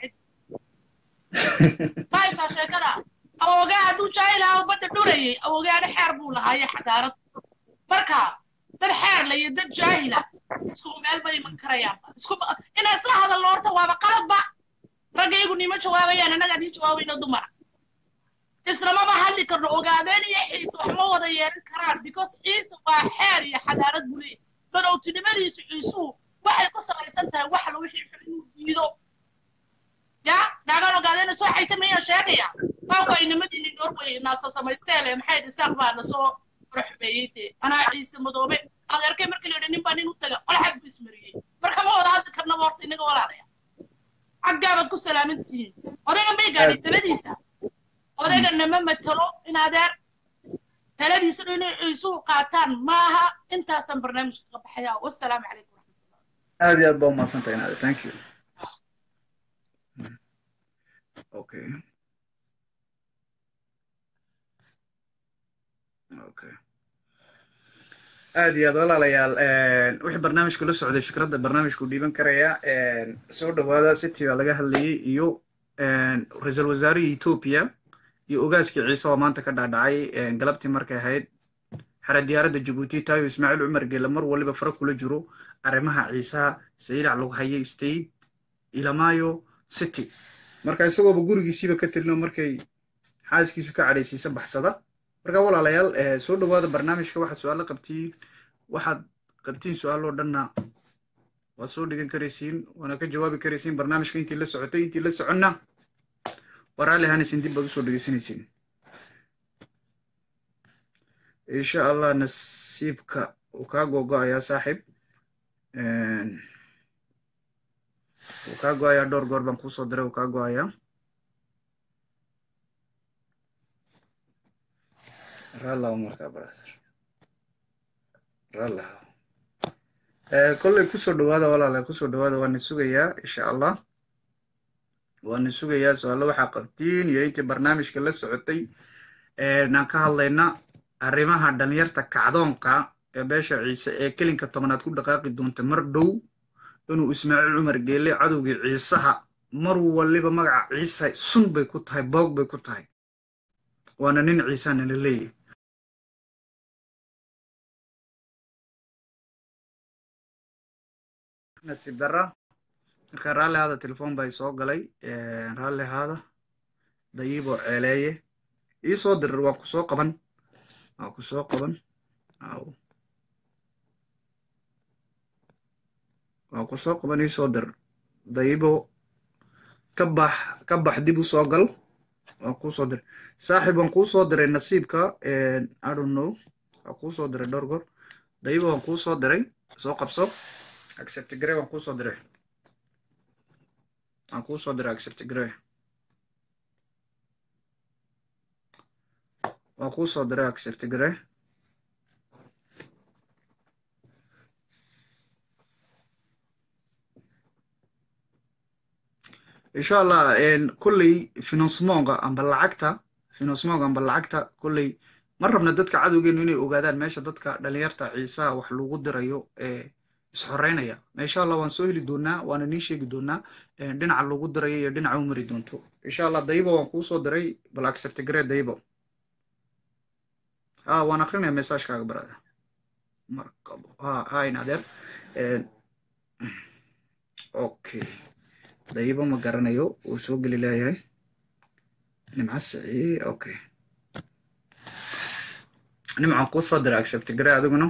ma haysaa sheekada awoogaa hadduu jaahil ahaa badda dhurayay awoogaana xeer buu lahaaye xadaarad marka dad xeer la iyo dad jaahila isku meel bay iman karayaanba isku inaa isla hadalno horta waaba qaladba raggaygu nima jawaabayaan annagaa nii jawaabayno dumara islamama hadli karno ogaadeen iyo ciise wax ma wada yeelan karaan because ciise waa xeer iyo xadaarad buu leeyahy banowtinimadiisu ciisuhu waxay ku salaysan tahay wax la wixii xun inuu diido ya naagaan ogaadeen soo xayta mayaan sheegaya baawka inamadiini norway naasa samaysteele maxay dhisaaq baa nasoo ruxmeeyey dee anaa ciise madoobe adeerkay markii la yidhi nin baa nin u taga qolxad buu ismariyey marka ma wada hadli karnaba horta inaga walaalaya xaggaabaad ku salaamantihiin odaygan bay gaadhay taladiisa odaygana ma matalo in adeer taladiisa inay ciisuhu qaataan maaha intaasaan barnaamijka ka baxaya wasalaamu calaykum waraxmatullah aad iyo aad baa umahadsantahay naade thank you okay okay aad iyo aad walaalayaal wixii barnaamijka la socday fikradda barnaamijku dhiiban karaya soo dhawaada city baa laga hadlayay iyo ra-iisul wasaarihii etoobiya iyo ogaaskii ciise oo maanta ka dhaadhacay galabtii markay ahayd xera diyaaradda jabuuti tayo ismaaciil cumar geela mar waliba fara kula jiro arrimaha ciisaha sayidhac lagu hayay state ilamayo city marka isagooba gurigiisiiba ka tirino markay xaaskiisu ka cadhaysiisa baxsada marka walaalayaal soo dhawaada barnaamijka waxaad su-aalo qabtiin waxaad qabtiin su-aaloo dhanna waad soo dhigan karaysiin waana ka jawaabi karaysiin barnaamijka intii la socotay intii la soconna waraali hanaysin dib baad usoo dhegeysanaysiin insha allah nasiibka uu kaa googo-ayaa saaxiib wuu kaa go-ayaa dhowr goor baan kuusoo diray wuu kaa go-ayaa ralaw markaa brother ralaw kolley kusoo dhawaada walaala kusoo dhawaada waana sugayaa insha allah waana sugayaa su-aalo waxaa qabtiin iyo intii barnaamijka la socotay aan ka hadlayna arrimaha dhalinyarta kacdoonka ee beesha ciise ee kelinka tobanaad ku dhaqaaqi doonta mar dhow inuu ismaaciil cumar geele cadowgii ciisaha mar waliba magaca ciise sun bay ku tahay boog bay ku tahay waana nin ciisana la leeyahy nasiib dara marka raalli ahaada telefon bay soo galay raalli ahaada dayiiboo ceeleeye ii soo dirir waa ku soo qaban waa ku soo qaban aw waa ku soo qaban ii soo dir dayibo ka bax ka bax dib u soo gal waa kuu soo diray saaxiib waan kuu soo diray nasiibka i don't know waa kuu soo diray dhowr goor dayibo waan kuu soo diray soo qabso accept gray waan kuu soo diray waan kuu soo diray accept gray waan kuu soo diray accept gray insha allah kolley finansmonga amba lacagta finansmonga amba lacagta kolley ma rabna dadka cadowgeenu inay ogaadaan meesha dadka dhalinyarta ciisaha wax lagu dirayo ee isxoreynaya insha allah waan soo heli doonaa waana nii sheegi doonaa dhinaca lagu dirayo iyo dhinaca u mari doonto insha allah dayibo waan kuu soo diray bal accept gare dayibo ha waan akrinaya messagekaaga barada markabo ha ha in adeer okay dayibo ma garanayo uu soo geli leeyahay nimca sicii okay nimcan kuu soo diray accept gare adiguna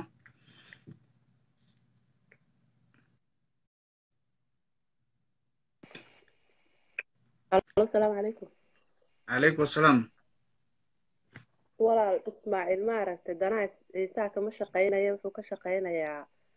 asalaamu calaykum calaykum asalaam walaal ismaaciil maaragtay danaha ciisaha kama shaqaynaya wuxuu ka shaqaynayaa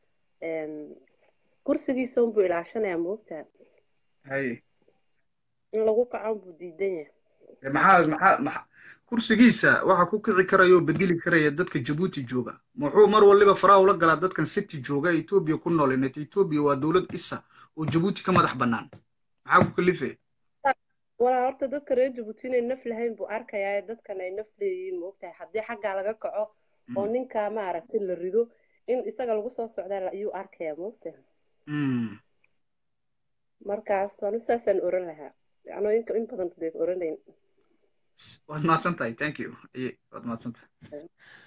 kursigiisa unbuu ilaashanayaa moogtaa hay in lagu kacan buu diidan yahay maxaa maxaa maxa kursigiisa waxa ku kici karaya oo bedeli karaya dadka jabuuti jooga muxuu mar waliba faraha ula galaa dadkan city jooga etoobiya ku nool inet etoobiya waa dowlad isa oo jabuuti ka madax bannaan maxaa ku kalife walaa horta dadka reer jabuuti inay naf lahayn buu arkayaa dadkan ay naf leeyihiin moogtahay haddii xaggaa laga kaco oo ninkaa maaragtay la rido in isaga lagu soo socdaa ayuu arkayaa moogtahay markaas anu saasaan oran lahaa anoo inka in badan dee oranayn waad mahadsan tahay thank you waad mahadsan tahay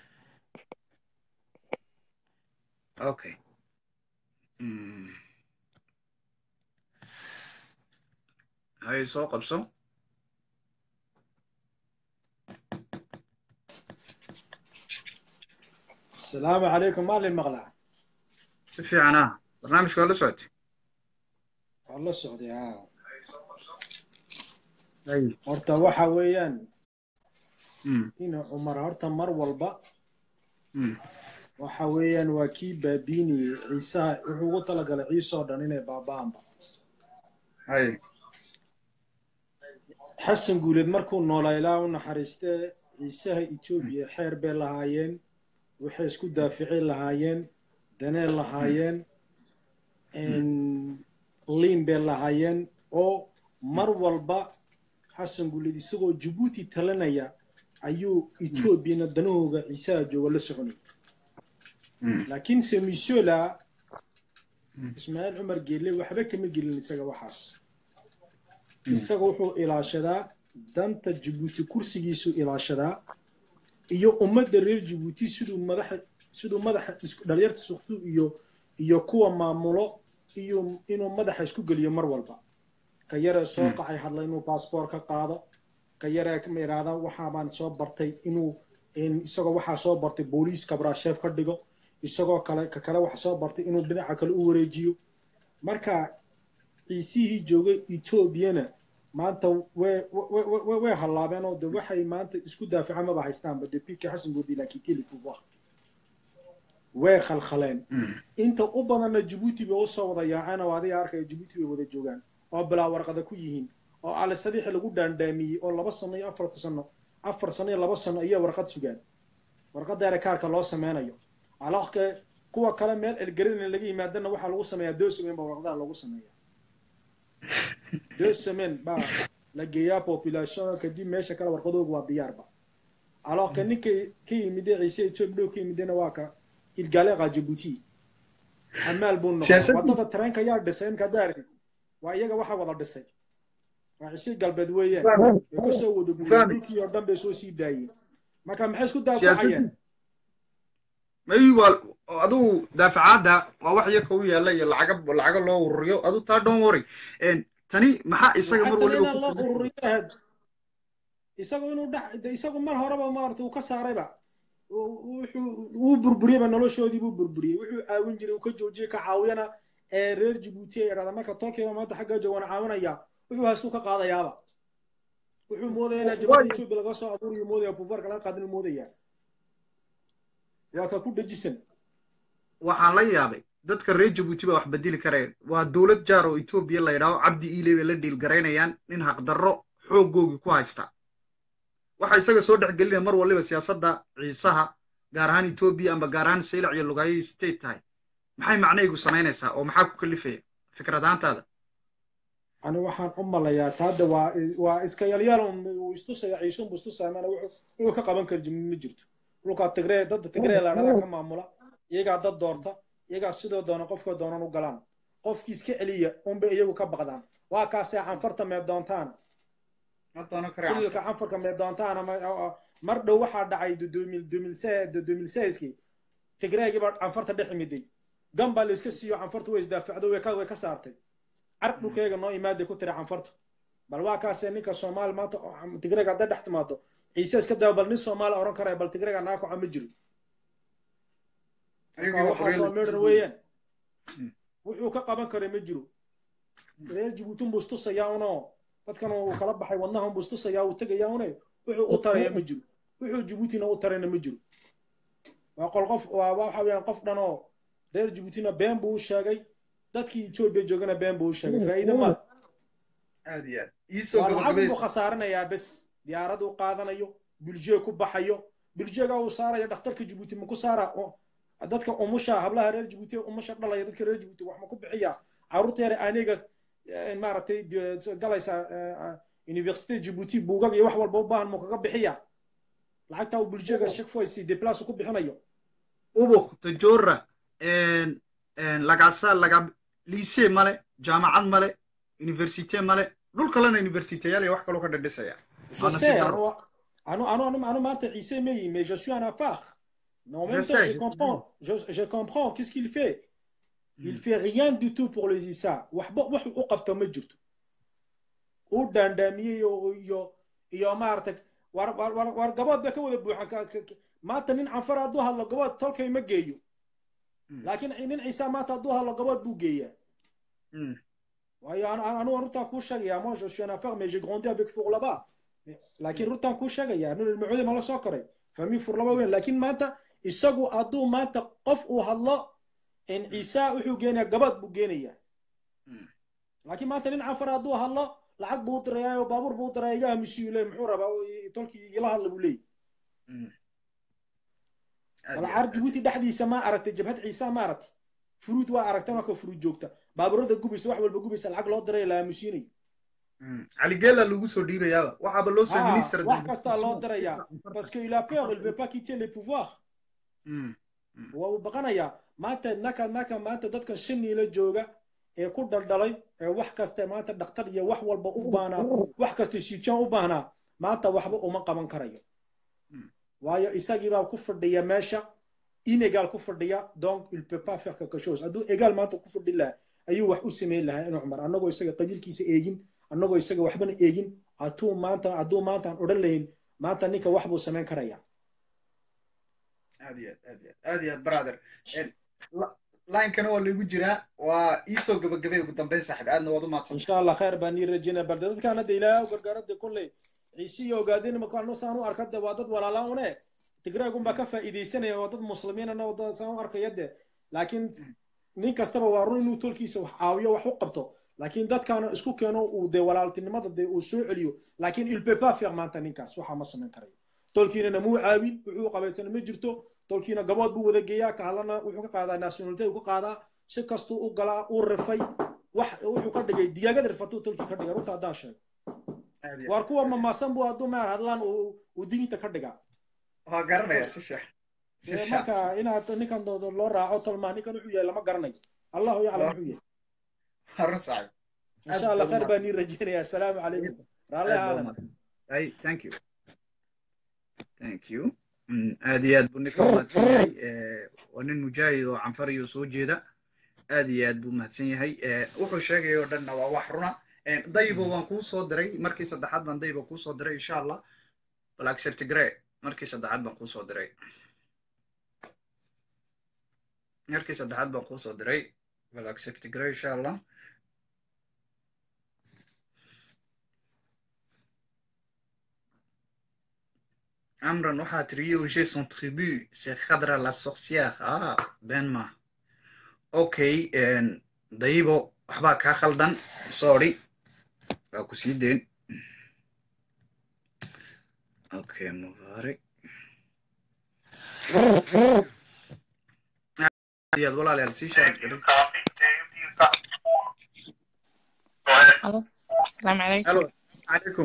okay hay soo qabso asalaamu calaykum maalin maqlaa si fiican ah barnaamijka waa la socotay waa la socday ha ay horta waxa weeyaan mm ina cumar horta mar walba mm waxa weeyaan waa kii baabiinayey ciisaha wuxuu ugu talagalay ciise oo dhan inay baaba'anba ay xasan guuleed markuu noolaa ilaa u naxariistee ciisaha etoobiya xeer bay lahaayeen waxay isku daafici lahaayeen daneen lahaayeen liin bay lahaayeen oo mar walba xasan guuleed isagoo jabuuti talinaya ayuu etoobiyana danahooga ciisaha jooga la soconay mm laakiin se monsieur la ismaaciil cumar geelle waxba kama gelin isaga waxaas isaga wuxuu ilaashadaa danta jabuuti kursigiisuu ilaashadaa iyo ummadda reer jabuuti siduu madaxa siduu madaxa isku dhalinyarta suktu iyo iyo kuwa maamulo iyo inuu madaxa isku geliyo mar walba ka yaree soo qacay hadla inuu baasboor ka qaado ka yaree ma yidhaahda waxaa baan soo bartay inuu in- isagoo waxaa soo bartay booliis kabraasheef ka dhigo isagoo kale ka kale waxa soo bartay inuu dhinaca kale u wareejiyo marka ciisihii joogay etoobiyana maanta way way- way- way hallaabeen oo de waxay maanta isku daafaca maba haystaanba depuis que xasan goodi la quitté le pouvoir way khalkhaleen mm inta u badanna jabuuti bay usoo wada yaaceen oo adiga arkaya jabuuti bay wada joogaan oo bilaa warqada ku yihiin oo ali sabiixi lagu dhaandhaamiyey oo laba sano iyo afarta sano afar sano iyo laba sano ayay warqad sugaan warqadda rekaarka loo sameynayo alaqke kuwa kale meel elgerina laga yimaadana waxaa lagu sameeyaa deux semaine baa warqadaha lagu sameeya deux semaine baa la geeyaa population kadib meesha kale warqadooga waa diyaarba alaqke ninka ka yimide ciise etoobiya dhow ka yimidena waa ka ilgaaleeqa jabuuti xamaal buu noqday Siyaasadii- wadada tareenka yaa dhisay imka daarin waa iyaga waxa wada dhisay waa ciise galbeed weeyaan way kasoo wada guureen Fahmi. dhulkii oo dhan bay soo sii daayeen marka maxay isku daafacayeen siyaasadii may waa adigu daafacaadda waa wax iyaka u yaalla iyo lacaga lacaga loo ururiyo adu taa don't worry En, tani maxaa isaga mar Lacagtan waliba inaan loo ku ururiyo ahayd isagoo inuu dhex de- isagu mar horeba maarata uu ka saarayba uu- wuxuu wuu burburiyeyba noloshoodii buu burburiyey wuxuu caawin jiray uu ka joojiyey ka caawiyana ee reer jabuuti ay idhahda marka tolkiiba maanta xaggaa jooga waan caawinaya wuxuu haystuu ka qaadayaaba wuxuu moodaya inaa jabada etoobiya laga soo abuuriyo moodaya buubaarka laga qaadin moodaya waa ka ku dhajisan waxaan la yaabay dadka reer jabuuti baa wax bedeli kareen waa dowlad jaar oo etoobiya la yidhaaho cabdi iile bay la dhiilgaraynayaan nin haqdarro xooggoogii ku haysta waxa isaga soo dhex gelinaya mar waliba siyaasadda ciisaha gaar ahaan etoobiya amba gaar ahaan saylac iyo lugaayo state tahay maxay macnaygu samaynaysaa oo maxaa ku kalifaya fikradaantaada ani waxaan u malayaa taada waa waa iska yalyaal un uu istusaya ciise unbu istusaya mana wuxuu wuxuu ka qaban kari ma jirto dhulkaa tigree dadda tigree laadhada ka maamula iyagaa dad doorta iyagaa sidoo doona qofka doonan u galaan qofkii iska celiya unbay iyagu ka baqdaan waa kaasee canfarta mee doontaan ililka canfarka mee doontaan mar dhow waxaa dhacay domilseyskii tigreegii baa canfarta dhex imiday gan baa la iska siiyo canfarta way isdaafacdo way ka way ka saartay car dhulkeega noo imaaday ku tiri canfartu bal waa kaasee ninka soomaali maanta tigreega hadday dhex timaado ciise iska daa bal nin soomaali oran karaya bal tigreega naa kaco ma jiro marka waxaasoo meedhan weeyaan wuxuu ka qaban karay ma jiro reer jabuuti unbuu istusayaa unoo dadkan uu kala baxay wadnaha unbuu istusayaa uu tegayaa une wuxuu u taraya ma jiro wuxuu jabuutina u tarayna ma jiro waa qol qof waa waxa weeyaan qof dhan oo reer jabuutina been buu u sheegay dadkii etoobiya joogana been buu u sheegay faa'iide male aad iyo aad waa lacag buu khasaaranayaa bes diyaarad uu qaadanayo buljeeg ku baxayo buljeega uu saaraya dhakhtarka jabuuti ma ku saara dadka umusha hablaha reer jabuuti umusha dhalaya dadka reer jabuuti wax ma ku bixiya carruurta yare aniga maaragtay galaysa university jabuuti buugag iyo wax walba u baahan mu kaga bixiya lacagta uu buljeega shekfoysi deplace ku bixinayo ubuk tajora lagasa laga liise male jaamacad male universite male dhul kalena universiteyaal iyo wax kaloo ka dhadhisaya je sais anu anu anu anu maanta ciise meyi mais je suis en affaire mais en même temps je comprends je, je comprends qu'est-ce qu'il fait il fait rien du tout pour les isa waxba wax u qabto ma jirto uu dhaandhaamiyey iyo iyo maaragtay war war war gabood bay ka wada buuxan maanta nin canfar hadduu hadlo gabood tolkay ma geeyo Mm. laakiin nin ciise maanta hadduu hadlo gabood buu geeyaa Mm. waayo an- an- anugu runtaan kuu sheegaya moi je suis un affaire mais j'ai grandi avec four là-bas laakiin runtaan kuu sheegaya nin ilmacoodi ma la soo koray famille four laba weyn laakiin maanta isagu hadduu maanta qof uu hadlo in ciise wuxuu geenayaa gabood buu geenayaa Mm. laakiin maanta nin canfar hadduu hadlo lacag buu u dirayaa oo baabuur buu u dirayaa iga aamusiyu le muxuu rabaa oo i- tolkii igala hadla buu leeyahy Mm. Aad bal iyo caar aad. jabuuti dhexdiisa ma aragtay jabhad ciise ma aragtay furuud waa aragtay marka furuud joogta baabuurada gubaysa wax walba gubaysa lacag loo diray la aamusiinayo Mm. cali geela lagu soo dhiibayaaba waxaaba loo soo Ah, minister wax kastaa loo dirayaa parce que il a peur il veut pas quitter les pouvoirs Mm. waa uu baqanayaa maanta naka naka maanta dadkan shaniila jooga ee ku dhaldhalay ee wax kasta maanta dhakhtar iyo wax walba u baanaa wax kasta siijaan u baahnaa maanta waxba uma qaban karayo Mm. waayo isagiibaa ku fadhiya meesha inegal ku fadhiya donc il peut pas faire quelque chose hadduu egaal maanta ku fadhi lahaa ayuu wax u samayn lahaa inuu cumar annagoo isaga qabiilkiisa eegin annagoo isaga waxbana eegin hadduu maanta hadduu maanta aan odhan lahayn maanta ninka wax buu samayn karayaa aad iyo aad aad iyo aad aad iyo aad brother En, la- line-kana waa lagu jiraa waa iisoo gabagabay ugu dambeyn saaxiib aadna waad u mahadsan إن شاء الله خير باني رجينا بلد كان هذا إلى وقرقرد كله عيسي وقاعدين ما كانوا سانو أركض وادد ولا لا هنا تقرأ يقوم بكفى إذا سنة وادد مسلمين أنا وادد سانو أركض يده لكن نين كستبا وارون إنه تركي سو حاوية وحقبته لكن دات كانوا اسكو كانوا ودي ولا التنمى ضد وسوء عليو لكن il peut pas faire مانتا نينكاس وحا ما سمين كريو تولكينا مو عاوين وحو قبيتنا ما جرتو تولكينا قباد بو ودا جيا كهلنا وحو كقادا ناسيوناليتي وحو قادا si kastuu u galaa u rifay wax wuxuu ka dhigay digaagad rifatuu tolkii ka dhigay runta haddaan sheego aad iyo waar kuwa mamaasan buu hadduu maar hadlaan uu uu diginta ka dhigaa waa garanaya si fiican si Ee, fiican marka inaad ninkan doodo loo raaco tolmaa ninkan wuxuu yahay lama garanayo allahu yaclam wuxuu yahay harun saaxiib insha allah khayr baan nii rajeynaya assalaamu calaykum raalli aad baa aadan umahadsan. Ay, thank you thank you Mm, aad iyo aad buu ninka umahadsan yahay Eh, waa nin mujaahid oo canfariyo soo jeeda aad iyo aad buu mahadsan yahay Eh, wuxuu sheegay oo dhanna waa wax runa Eh, dayibo waan kuu soo diray markii saddexaad baan dayibo kuu soo diray insha allah bal accept gray markii saddexaad baan kuu soo diray markii saddexaad baan kuu soo diray bal accept gray insha allah Amran waxaa tiri Roger son tribu c'est Khadra la sorcière ah Benma okay en, dayibo waxbaa kaa khaldan sorry waa ku sii deyn okay mubaarak aad iyo aad walaalayaal sii shaargaray Hello. السلام عليكم halo calaykum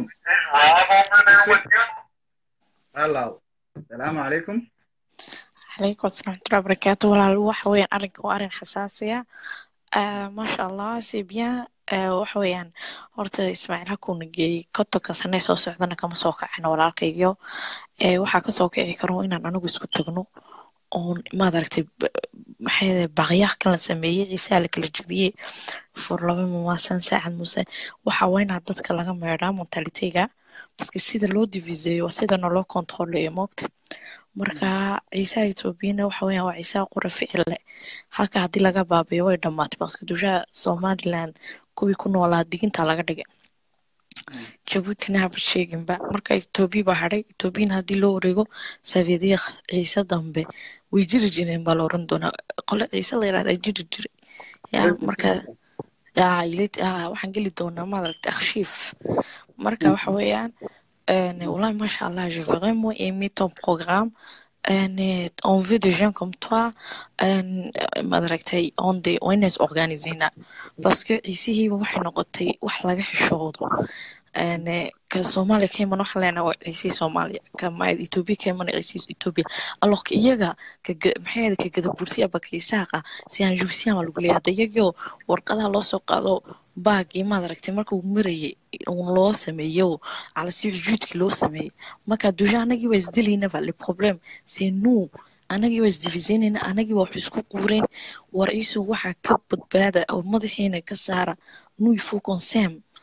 hello salaamu calaykum عليكم السلام ورحمة الله وبركاته walaal waxa weeyaan arrinka waa arrin xasaasiya Ah, maasha allah c'est bien Ah, waxa weeyaan horta ismaaciil hakuuna geeyey kontonka sane soo socdana kama soo kacino walaalkaygiyo Eh, waxaa kasoo kici karo inaan anigu isku tagno oon maad aragtay b- maxay ahayd, baqyaha kala sameeyey ciisaa la kala jebiyey fur laba mamaasan saacad muse waxa waa inaa dadka laga meedhaa mentalitega baske sida loo diviseeyo waa sidana loo kontroleeyo moogta marka ciisaha etoobiyana waxa weeyaan waa ciisaha qura ficil leh halka haddii laga baabiyo way dhammaatay baske dushaha somaliland kuwii ku noolaa digintaa laga dhigay jabuutina haba sheeginba marka etoobiya baa hadhay etoobiyana haddii loo wareego savidiiq ciise dambe way jiri jireen baa la oran doonaa qole ciise la yidhahda jiri jiray ya marka yaa ilit yaa waxaan geli doonaa maaragtay akhshiif marka waxa weeyaan euh, wallahi mashallah j'ai vraiment aimé ton programme euh, on veut des gens comme toi euh, maaragtay on de on is organisina parce que ciisihiiba waxay noqotay wax laga xishoodo een ka Soomaaliya ka iman waxa leenahay waa ciisii Soomaaliya ka maayad Ethiopia ka iman ciisii Ethiopia alors que iyaga ka ga- maxay ahayd ka gada bursiya bakiisaaqa si aan jubsiyan lagu leeyahay iyagoo warqadaha loo soo qaado baagii maad aragtay markuu marayay uun loo sameeyo cala si juudkii loo sameeyey marka duja anagii waa isdilaynaba le problème c'est nous anagii waa isdifisaynayna anagii waa wax isku quureen war iisu waxaa ka badbaada oo madaxiina ka saara nous il faut qu'on s'aime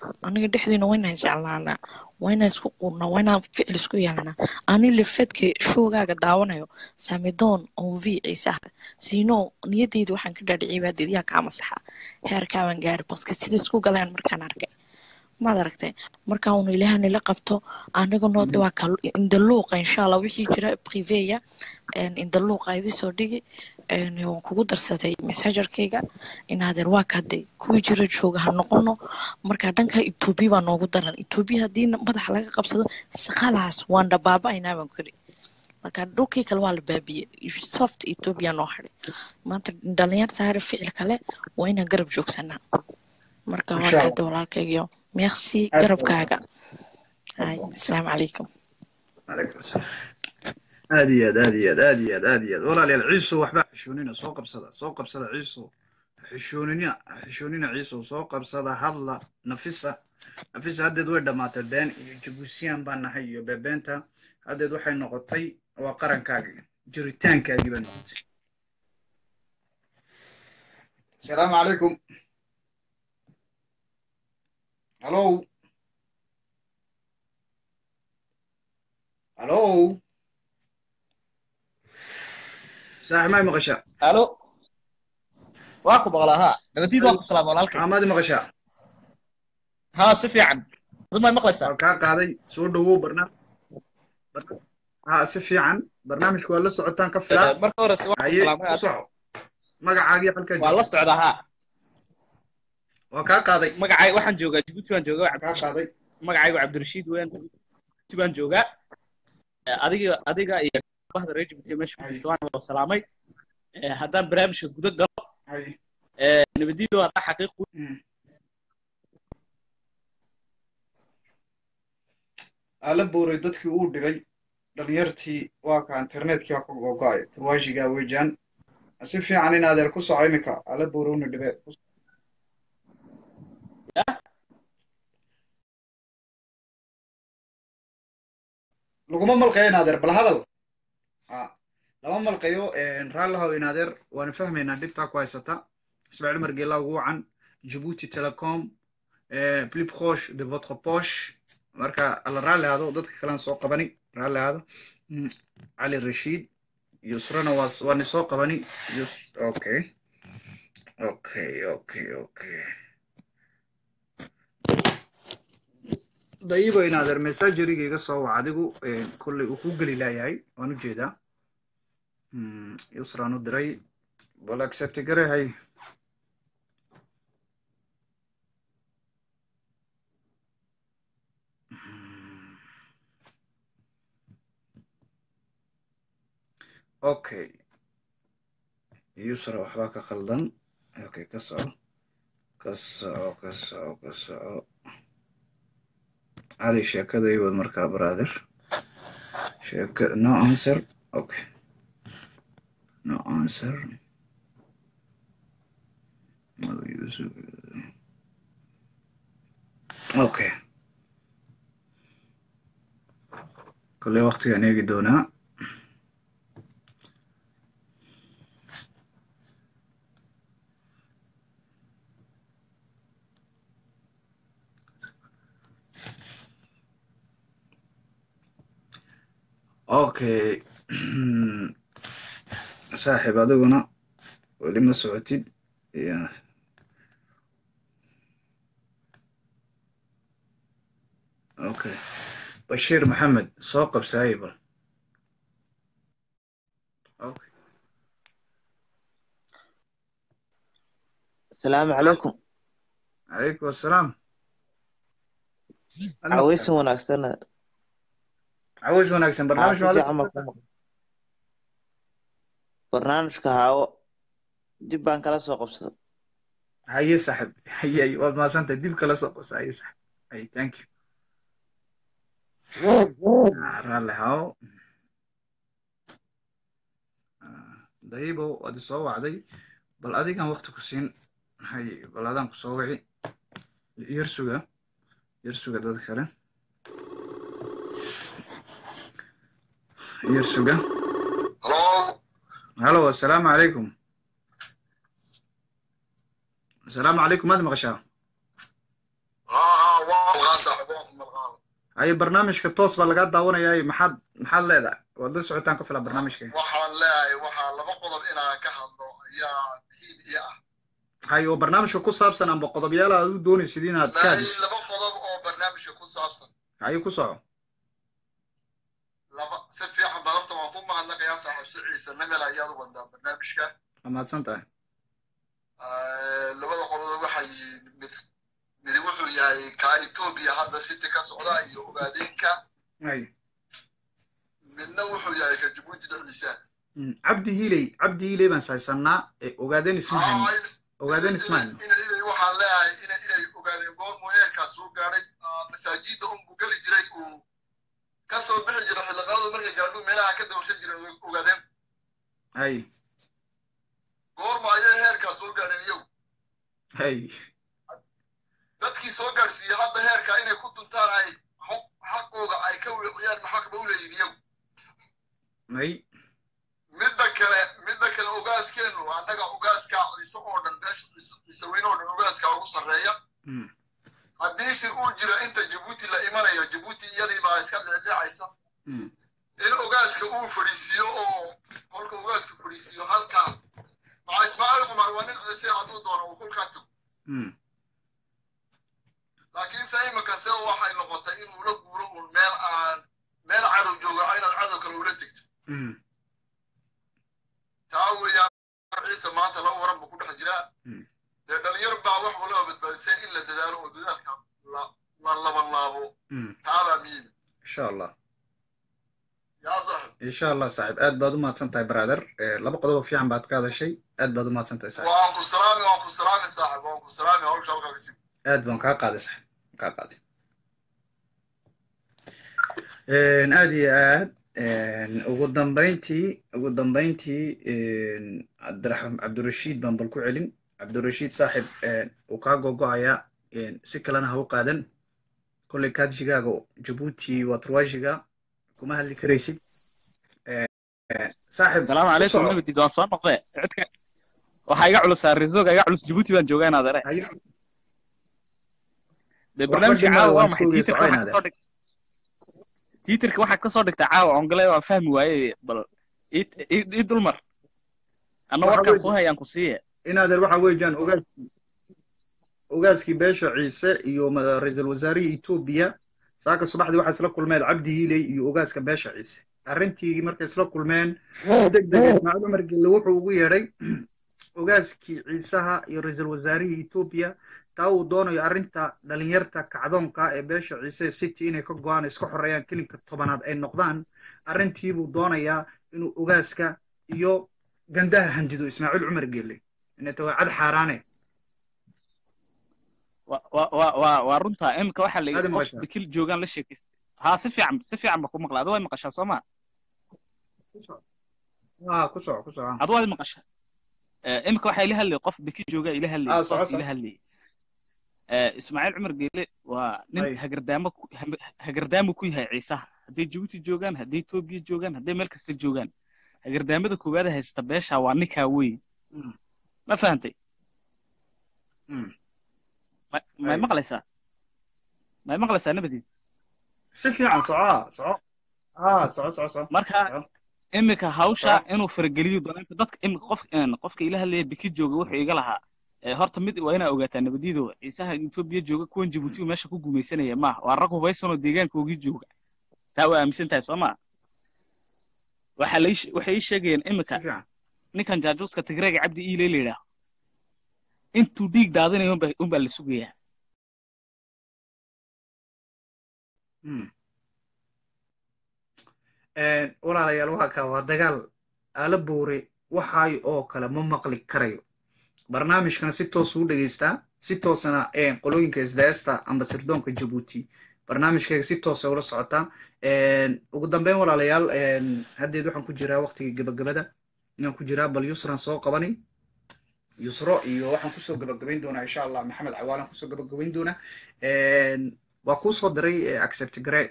aniga dhexdeena waa inaan jeclaanaa waa inaan isku quurnaa waa inaan ficil isku yeelanaa ani lifedka showgaaga daawanayo samidoon oo v ciise ah siino niyadeyda waxaan ka dhaadhiciyay baa dediyaa kaa masaxa heerkaabaan gaari baska sida isku galeen markaan arkay maad aragtay markaa unu ilaaha nila qabto anigano de waa ka indaluuqa insha allah wixii jira priveya indaluuqa idi soo dhigi een, waan kugu darsaday messengerkayga inaadeer waa kaday kuwii jira jooga ha noqono marka dhanka etoobiya baa noogu daran etoobiya haddii madaxa laga qabsado saqalaas waan dhabaaba-aynaa baan kuri marka dhulkii kale waa la baabiyey soft etoobiya noo hadhay maanta dhalinyarta hare ficil kale waa inaan garab joogsanaa marka waa Insha Allah. kada walaalkaygiyo merci Aad garabkaaga hay asalaamu calaykum Alaikum salaam. aad iyo aad aad iyo aad aad iyo aad aad iyo aad walaalayaal ciiso waxba xishoonina soo qabsada soo qabsada ciiso xishoonina xishoonina ciiso soo qabsada hadla nafisa nafisa haddeed way dhammaatay been iyo jabuusiyaan baan nahay iyo beebeenta haddeed waxay noqotay waa qarankaagii jiritaankaagii bay noqotay asalaamu calaykum halo halo saaxib may maqashaa الو واكو بغلا ها نبتيد واكو سلام walaalkay amaadi maqashaa ها si fiican dad may maqlaysaa waa kaa qaaday soo dhawow barnaamij ha si fiican barnaamijku waa la socotaan ka filaa marka hore si waaku haye salaamay u soco magacaagii halkaa waa la jooga socdaa haa waa kaa qaaday magacay waxaan joogaa Djibouti waan joogaa kaa qaaday magacaygu Cabdirashiid weyn Djibouti baan joogaa Eh, adiga adiga iyo bahda reer Djibouti meesha ku jirto waan wada salaamay Eh, haddaan barnaamijka guda galo haye eh, nabadiidu haddaa xaqiiq u- Mm. ala booray dadkii uu dhibay dhalinyartii waa ka internetkii waa ka gogo'ay tawaashigaa weejaan si fiican in adeer ku soco iminka ala booray una dhibe laguma malqayo in adeer bal hadal Ah, lama malqayo raallihow in adeer waana fahmaynaa dhibtaa ku haysata ismaaciil umar geelaa ugu wacan Djibouti Telecom eh, plus proche de votre poche marka alla raalli aado dadka kalean soo qabani raalli aado Mm, cali rashiid yusrana waa waani soo qabani yus okay okay okay okay dayibo in adeer messageriga iga soo wac adigu eh, kolley uu ku geli laayahay waan u jeedaa Mm, yusraan u diray bal accept gare hay Mm. okay yusra waxbaa ka khaldan okay ka soco ka soco ka soco ka soco cali sheekada ii wad markaa brother sheeka no answer okay no answer Mother Yusuf. okay kolley waqtigaan eegi doonaa okay saaxiib adiguna weli ma socotid ya okay bashiir maxamed soo qabsaaye bal okay السلام عليكم calaykum assalaam عويسم وناكسنا cawish wanaagsan barnaamij waa عاصفي la عمك برنامجك هاو dib baan kala soo qabsaday haye saaxiib haye haye waad mahadsantahay dib kala soo qabsa haye saaxiib haye thank you Ah, raalli haw Ah, dayibo waad isoo wacday bal adigan waqti ku siin haye bal adaan ku soo wici yar suga yar suga dad kale yar suga Hello? halo assalaamu calaykum assalaamu calaykum maad maqashaa Ah, haye barnaamijka toos baa lagaa daawanayaaye maxaad maxaad leedahay waad la socotaan ka fila barnaamijka waxaan leeyahay waxaa laba qodob inaan ka hadlo ayaa muhiim ii ah haye oo barnaamijka ku saabsan amba qodobyaal aad u doonaysid inaad ka maahi hadlisid laba qodob oo barnaamijka ku saabsan haye ku soco laba si fiican baa horta waan ku mahadnaqayaa saaxiib si ciise namel ayaad u wadaa barnaamijka waa mahadsan tahay Eh, labada qodob waxay yihiin mid mid wuxuu yahay kaa etoobiya hadda city ka socda iyo ogaadeenka haye midna wuxuu yahay ka jabuuti dhexdiisa Mm, cabdi hiiley cabdi hiiley baan saysanaa ee ogaadeen isma hayno Aa, in- ogaadeen isma hayno ina inay waxaan leeyahay ina inay ogaadeen goormu eerkaas soo gaadhay ah, masaajidda unbuu geli jiray uu ka soo bixi jiray xilliqadadu markay gaadhu meelaha ka dawshan jiray ogaadeen haye goorma ayay heerkaas soo gaadheen iyagu haye dadkii soo gaadhsiiyey hadda heerka inay ku duntaan ay xaq- xaqooda ay ka weeciyaan maxaqba u leeyihin iyagu haye midda kale midda kale ogaaskeennu annaga ogaaska ciise oo dhan beesha ciise ciise weyne oo dhan ogaaska ugu sarreeya Mm, haddii shir uu jira inta jabuuti la imanayo jabuuti iyadii baa iska dhicdhicaysa mm, in ogaaska uu fadhiisiiyo oo kolka ogaaska fadhiisiiyo halkaa maxaa ismaaciil cumar waa nin ciise hadduu doono uu kolkaa tog mm, laakiin se imika se waxay noqotay inuu la guuro uun meel aan meel cadow jooga inaad cadow kale ula tegto mm, taa weeyaan ciise maanta laba waran buu ku dhex jiraa Mm. dee dhalinyar baa wax walaba badbaadisay in la dadaalo oo dadaalka la la laban laabo mm. taabaa muhiim insha allah yaa saxib insha allah saaxiib aad baad u mahadsan tahay brother Eh, laba qodob fiican baad ka hadashay aad baad u mahadsan tahay saaxiib waan ku salaami waan ku salaami saaxib waan ku salaami hawsha halkaa kasii aad baan kaa qaaday saaxiib kaa qaaday aad iyo aad ugu dambayntii ugu dambayntii cabdiraxmaan cabdirashiid baan bal ku celin cabdirashiid saaxib uu kaa gogo'ayaa si kalena ha u qaadan kolley kaadshigaaga jabuuti waa turwaashiga kuma hadli karaysid saaxib السلام ku عليكم soco نبي دون صار نقضي عدك waxaa iga culus arrizooga iga culus jabuuti baan joogaa inaad are hayo dee waxba barnaamijka dhimada caawa waa waan maxay iska tiitarka waxaad soconaada kasoo dhig tiitarka waxaad kasoo dhigtaa caawa ongale waan fahmi waaye bal ii- ii ii dulmar anna waxa warkaan weeye ku hayaan ku siiye inaadeer waxa weeyaan ogaaskii ogaaskii beesha ciise iyo ma- ra'iisul wasaarihii etoobiya saaka subaxdii waxaa isla kulmeen cabdi hiiley iyo ogaaska beesha ciise arrintii markay isla kulmeen deg deg ismaaciil cumar gelle wuxuu ugu yeedhay ogaaskii ciisaha iyo ra'iisul wasaarihii etoobiya taa uu doonayo arrinta dhalinyarta kacdoonka ee beesha ciise city inay ka go'aan iska xoreeyaan kelinka tobanaad ay noqdaan arrintii buu doonayaa inuu ogaaska iyo gandaha handido ismaaciil cumar gelle inay waa cad xaaraane wa- wa- wa- waa waa runtaa iminka waxaa la aadi yidhi qof maqashaa bikil joogaan la sheekaysta haa si fiican si fiican ba ku maqla adu way maqashaa soo ma aa ku soco ku soco adu waad maqashaa Eh, iminka waxaa ila hadlayay qof bikil joogaa ila hadlayay aa soco qof soco ila hadlayay Eh, ismaaciil cumar geele waa nin hay hagardaamo ku- ham- hagardaamo ku yahay ciisaha hadday jabuuti joogaan hadday etoobiya joogaan hadday meel kasta joogaan hagardaamada koowaad ee haysta beesha waa ninkaa weyn Mm, ma fahantay mm, Ma- may hay maqlaysaa may maqlaysaa nabadiid si fiican soco aa soco aa soco soco soco marka soco iminka hawsha soco inuu farageliyo dalaanka dadka iminka qof een, qofka ila hadlaya biki jooga wuxuu iga lahaa Eh, horta mid waa inaa ogaataa nabadiido ciisaha etoobiya jooga kuwan jabuuti meesha ku gumaysanaya maaha waa rag hubaysanoo deegaankoogii jooga taa waa aaminsan tahay soo maa waxaa la ii she- waxay ii sheegayeen si iminka fiican ninkan jaajuuska tigreega cabdi iile la yidhaaho intuu dhiig daadinayo unbaa unbaa la sugayaa Mm. walaalayaal waa kaa waa dagaal aala boore waxaay oo kale ma maqli karayo barnaamijkana si toos u dhegeystaa si toosana eh, qolooyinka isdaesta amba sirdoonka jabuuti barnaamijkayga si toosa ula socotaa ugu dambeyn walaalayaal haddeed waxaan ku jiraa waqtigii gabagabada inaan ku jiraa bal yusran soo qabani yusro iyo waxaan kusoo gabagabayn doonaa insha allah maxamed cawaalan kusoo gabagabayn doonaa waa kuu soo diray eh, accept gare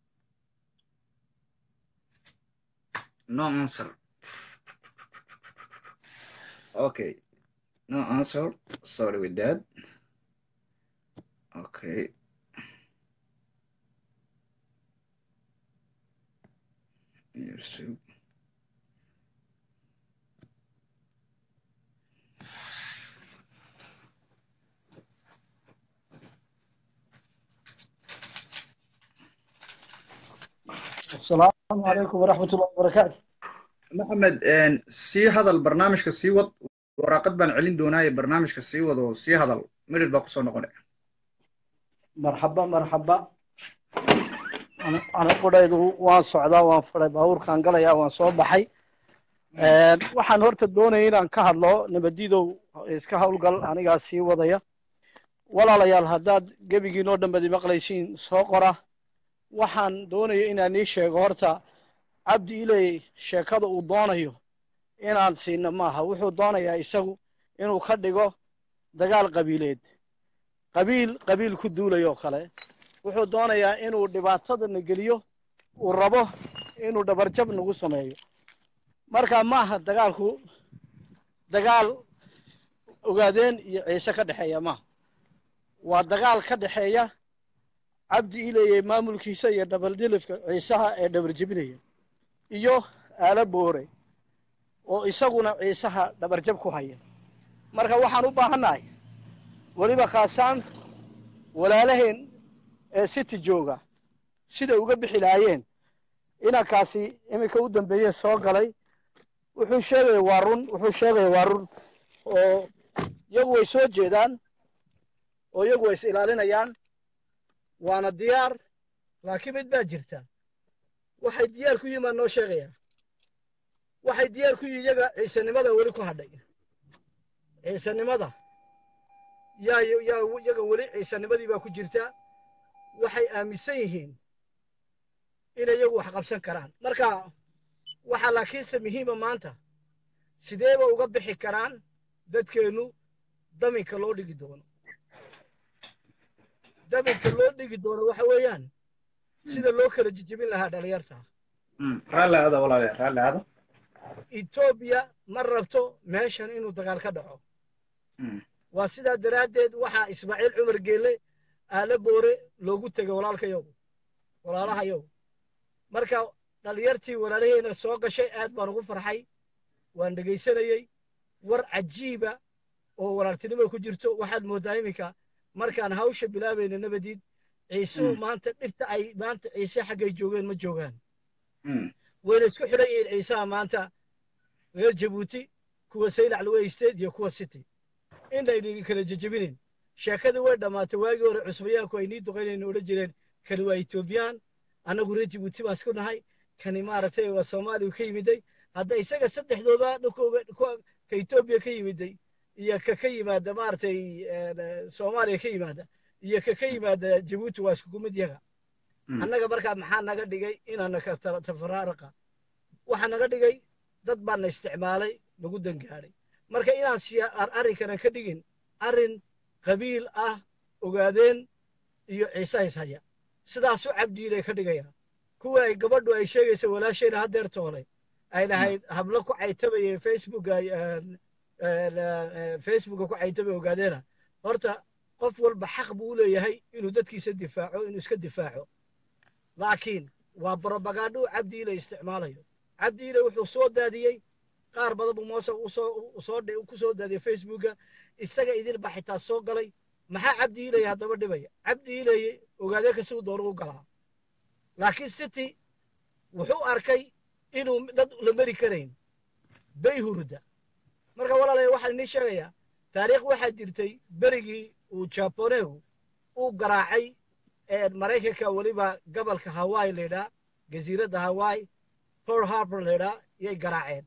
no answer Okay. No answer. Sorry with that. Okay. Yusuf. السلام عليكم ورحمة الله وبركاته maxamed een, sii hadal barnaamijka sii wad waraaqad baan celin doonaaye barnaamijka sii wad oo sii hadal midhir baa kusoo noqonay مرحبا مرحبا أنا أنا قريدو وان صعدا وان فري باور كان قليا وان soo baxay Een, waxaan horta doonaya inaan ka hadlo nabadiidow iska howlgal anigaa sii wadaya walaalayaal haddaad gebigiin oo dhanbadi maqlaysiin soo qora waxaan doonaya inaan ii sheego horta cabdi iley sheekada uu doonayo inaan siino maaha wuxuu doonayaa isagu inuu ka dhigo dagaal qabiileed qabiil qabiil ku duulayo kale wuxuu doonayaa inuu dhibaatadana geliyo uu rabo inuu dhabarjab nagu sameeyo marka maaha dagaalku dagaal ogaadeen iyo ciise ka dhexeeya maaha waa dagaal ka dhexeeya cabdi ileye maamulkiisa iyo dabaldilifka ciisaha ee dhabarjebinaya iyo aalo boore oo isaguna ciisaha dhabarjab ku haya marka waxaan u baahannahay weliba khaasaan walaalaheen ee city jooga siday uga bixi lahaayeen inankaasi iminka u dambeeye soo galay wuxuu sheegaya waa run wuxuu sheegaya waa run oo iyagu way soo jeedaan oo iyagu way is ilaalinayaan waana diyaar laakiin mid baa jirta waxay diyaar ku yihiin baan noo sheegayaa waxay diyaar ku yihiin iyaga ciisanimada weli ku hadhay ciisanimada yaa yaa iyaga weli ciisanimadii baa ku jirta waxay aaminsan yihiin inay iyagu wax qabsan karaan marka waxaa laakiinse muhiima maanta sideeba uga bixi karaan dadkeennu daminka loo dhigi doono daminka loo dhigi doono waxa weeyaan sida loo kala jijibin lahaa dhalinyarta raalli aada walaale raalli aada etoobiya ma rabto meeshan inuu dagaal ka dhaco waa sidaa daraaddeed waxaa ismaaciil cumar geelle aale boore loogu tegay walaalkayagu walaalahayagu marka dhalinyartii walaalaheena soo gashay aad baan ugu farxay waan dhegaysanayey war cajiiba oo walaaltinimo ku jirto waxaad mooddaa iminka markaan hawsha bilaabayna nabadiid ciisuhu maanta dhibta ay maanta ciise xaggay joogeen ma joogaan wayna isku xidhan yihiin ciisaha maanta reer jabuuti kuwa saylac lugaysteed iyo kuwa city inaynan kala jejebinin sheekadii way dhammaatay waagii hore cusbayaanku ay nii duqaynayna odhan jireen kani waa etoobiyaan annagu reer jabuuti baan isku nahay kani maaragtay waa soomaaliya ka yimiday hadda isaga saddexdooda dhulkooga ka etoobiya ka yimiday iyo ka ka yimaada maaragtay soomaaliya ka yimaada iyo ka ka yimaada jabuuti waa iskugu mid yaga annaga markaa maxaa naga dhigay inaana ka tafaraaraqa waxaa naga dhigay dad baana isticmaalay lagu dangaadhay marka inaan siya arrinkana ka dhigin arrin qabiil ah ogaadeen iyo ciise hays haya sidaasuu cabdiilay ka dhigaya kuwa ay gabadhu ay sheegaysa walaashayna haddeer toolay ay lahayd hablo ku caytabayay facebooka facebooka ku caytabay ogaadeena horta qof walba xaq buu u leeyahay inuu dadkiisa difaaco inuu iska difaaco laakiin waa brobagandho uu cabdi ile isticmaalayo cabdi ile wuxuu soo daadiyey qaar badan buu moose usoo soo ku soo daadiyey facebooka isaga idinba xitaa soo galay maxaa cabdi ileye haddaba dhibaya cabdi ileye ogaadee kasi u doono u galaa laakiin city wuxuu arkay inuu dad la mari karayn bay hurda marka walaalaya waxaan inii sheegayaa taariikh waxaa jirtay berigii uu jaboneegu uu garaacay maraykanka weliba gobolka hawaii laydhaa jasiiradda hawaii pearl harbor laydhaa yay garaaceen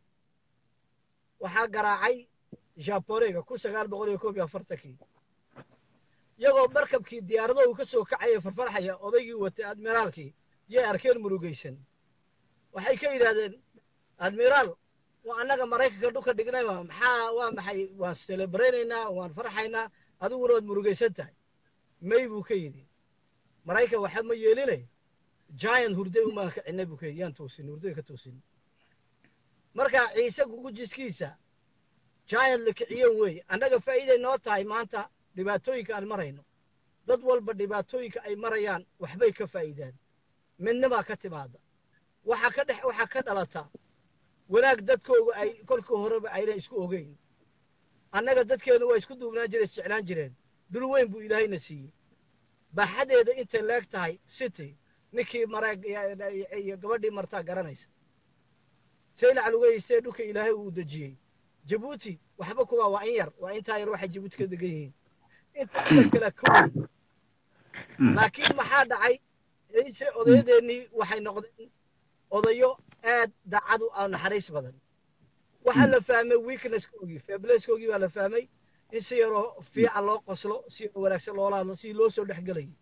waxaa garaacay jaboneega kun sagaal boqol iyo koob iyo afartankii iyagoo markabkii diyaarado uu ka soo kacaya farfarxaya odaygii watay admiraalkii yay arkeen murugaysan waxay ka yidhaahdeen admiraal waa annaga maraykanka dhulka dhignayma maxaa waa maxay waan celebraynaynaa waan farxaynaa adiguna waad murugaysan tahay may buu ka yidhi maraykan waxa ma yeelinay giant hurday umaan ka cinay buu ka yidhi yaan toosin hurday ka toosin marka ciise gugujiskiisa giant la kiciyeen weeye annaga faa'iiday noo tahay maanta dhibaatooyinka aan marayno dad walba dhibaatooyinka ay marayaan waxbay ka faa'iidaan midnibaa ka timaada waxaa ka dhex waxaa ka dhalata wanaag dadkooga ay kolkii horeba ayna isku ogeyn annaga dadkeenu waa isku duubnaan jireen isjeclaan jireen dul weyn buu ilaahayna siiyey baaxadeeda intay leeg tahay city ninkii mareeg iyo gabadhii martaa garanaysa saylac lugeystee dhulka ilaahay uu dejiyey jabuuti waxba kuma waa in yar waa intaa yar waxay jabuuti ka degan yihiin inta dad kale ka weyn laakiin maxaa dhacay ciise odayadeennii waxay noqdeen odayo aad daacad u ah naxariis badan waxaa la fahmay weaknesskoogii fableskoogii baa la fahmay in si yaroo fiican loo qoslo si yaroo wanaagsan loola hadlo si loo soo dhex gelayay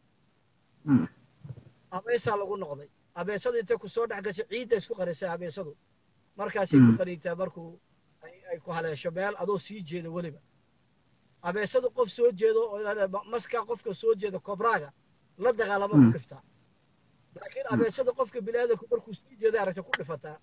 abeesaa lagu noqday abeesadu intay ku soo dhex gasho ciidda isku qarisay abeesadu markaasay ku qaniintaa markuu ay ku haleesho meel adoo sii jeedo weliba abeesadu qof soo jeedo oo maskaa qofka soo jeeda kobraaga la dagaalamo ku dhiftaa laakiin abeesada qofka biniaadanku markuu sii jeeday aragta ku dhifataa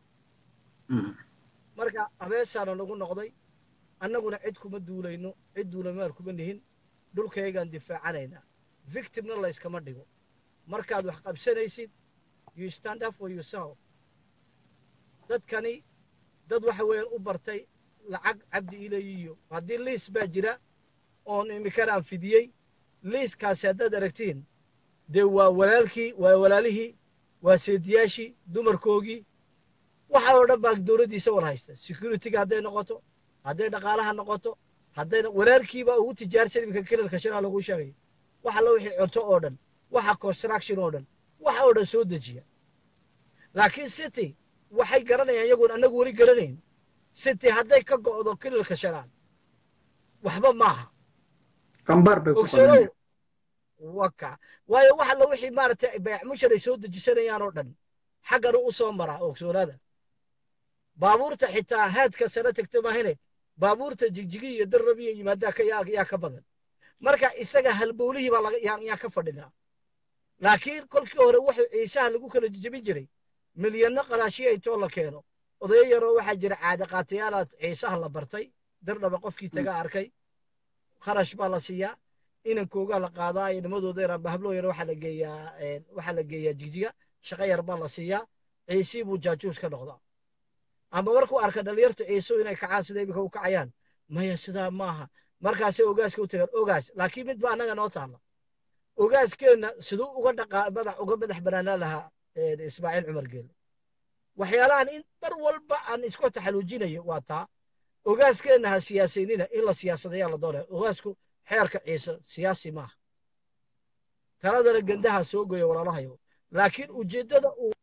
marka abeesaana nagu noqday annaguna cid kuma duulayno cid duulamaal kuma nihin dhulkaygaan difaacanaynaa victimna layskama dhigo markaad wax qabsanaysid you stand up for yourself dadkani dad waxa weeyaan u bartay lacag cabdi ilayiyo haddii liis baa jira oon iminkana aan fidiyey liiskaasi haddaad aragtiin dee waa walaalkii waa walaalihii waa seediyaashii dumarkoogii waxa oo dhan baa dowladdiisa war haysta securityga hadday noqoto hadday dhaqaalaha noqoto hadday walaalkiibaa ugu tijaarsan iminka kilalka shanaa lagu sheegay waxa la wixii cunto oo dhan waxa construction oo dhan waxa oo dhan soo dejiya laakiin city waxay garanayaan iyagoon annagu weli garanayn city hadday ka go'do kilalka shanaad waxba maaha qambaar bay ku ogsanow waka waayo waxa la wixii maaragtay bayac mushar ay soo dejisanayaan oo dhan xaggana u soo maraa ogsoonaada baabuurta xitaa haadka sare tagta maahine baabuurta jigjigi iyo darrabiya yimaadaa ka yaa yaa ka badan marka isaga halbowlihii baa laga yaa yaa ka fadhinaa laakiin kolkii hore wuxuu ciisaha lagu kala jejebin jiray milyanno qaraashiya intoo la keeno odayo yaroo waxaa jira caade qaatayaalaad ciisaha la bartay dardhaba qofkii taga arkay kharash baa la siiyaa inankoogaa la qaadaa nimadooda yaraan bahabloo yar waxaa la geeyaa waxaa la geeyaa jigjiga shaqo yar baa la siiyaa ciisii buu jaajuus ka noqdaa ama markuu arka dhalinyarta ciiso inay kacaan sida iminka u kacayaan maya sidaa maaha markaasay ogaaska u tagaan ogaas laakiin mid ba annaga noo taalla ogaaskeenna siduu uga dhaqaa madax uga madax banaanaan lahaa ismaaciil cumar geele waxyaalahan in mar walba aan isku taxaluujinayo waa taa ogaaskeenna ha siyaasaynina in la siyaasadayaa la doonaya ogaasku xeerka ciise siyaasi maaha taladana gendaha soo goya walaalahayo laakiin ujeeddada uu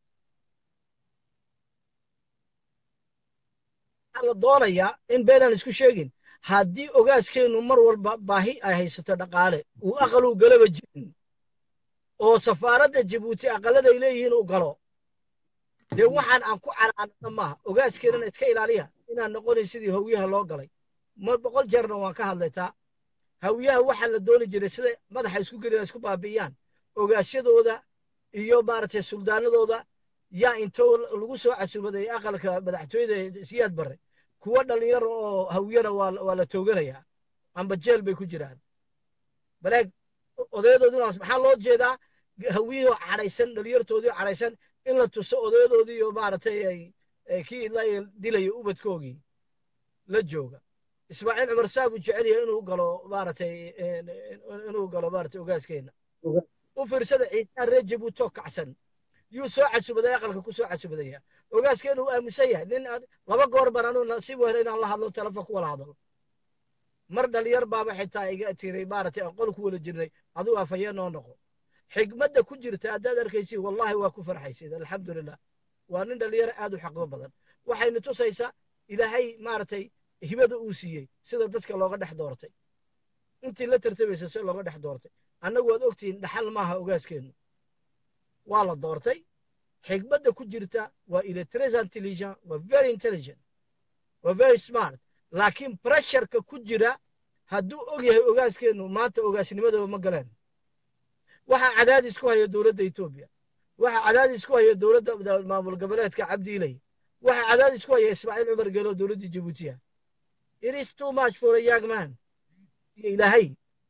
la doonayaa in beenaan isku sheegin haddii ogaaskeennu mar walba baahi ay haysato dhaqaale uu aqaluu galaba jirin oo safaaradda jabuuti aqaladay leeyihiin uu galo dee waxaan aan ku canaanana maaha ogaaskeenana iska ilaaliya inaan noqonayn sidii hawyaha loo galay mar boqol jeerna waan ka hadlaytaa hawyaha waxaa la dooni jiray siday madaxa isku gelina isku baabi'iyaan ogaasyadooda iyo maaragtay suldaanadooda yaa intoo lagu soo casuumaday aqalka madaxtooyada siyaad barre kuwa dhalinyaro oo hawyana waa la tooganayaa amba jeel bay ku jiraan baleeg odayadoodii maxaa loo jeedaa hawiyihii cadhaysan dhalinyartoodii cadhaysan in la tuso odayadoodii iyo maaragtay kii la dilaya ubadkoogii la jooga ismaaciil cumar saabuu jecel yahay inuu galo maaragtay inuu galo maaragtay ogaaskeenna u fiirsada ciisaha reer jabuutoo kacsan yuu soo casubaday aqalka ku soo casubadaya ogaaskeenu uu aaminsan yahay nin laba goor baan anuu nasiib helay inaan la hadlo telefoon ku wala hadlo mar dhalinyar baaba xitaa iga tiray maaragtay aan qol ku wala jirnay adigu afhayeen noo noqo xigmadda ku jirta haddaad arkaysid wallahi waa ku farxaysid alxamdulilah waa nin dhalinyaro aad u xaqmo badan waxayna tusaysaa ilaahay maaragtay hibada uu siiyey sida dadka looga dhex doortay intii la tartamaysa si looga dhex doortay annagu waad ogtihiin dhaxal maaha ogaaskeennu waa la doortay xigmadda ku jirta waa il est très intelligent waa very intelligent waa very smart laakiin pressureka ku jira hadduu og yahay ogaaskeennu maanta ogaasnimadaba ma galeen waxaa cadaadis ku haya dowladda etoobiya waxaa cadaadis ku haya dowladda maamul goboleedka cabdiilay waxaa cadaadis ku haya ismaaciil cumar geelo dowladdii jabuutiya it is too much for a young man iyo ilaahay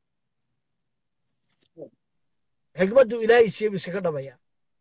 xikmadduu ilaahay siiyey buu iskaga dhabaya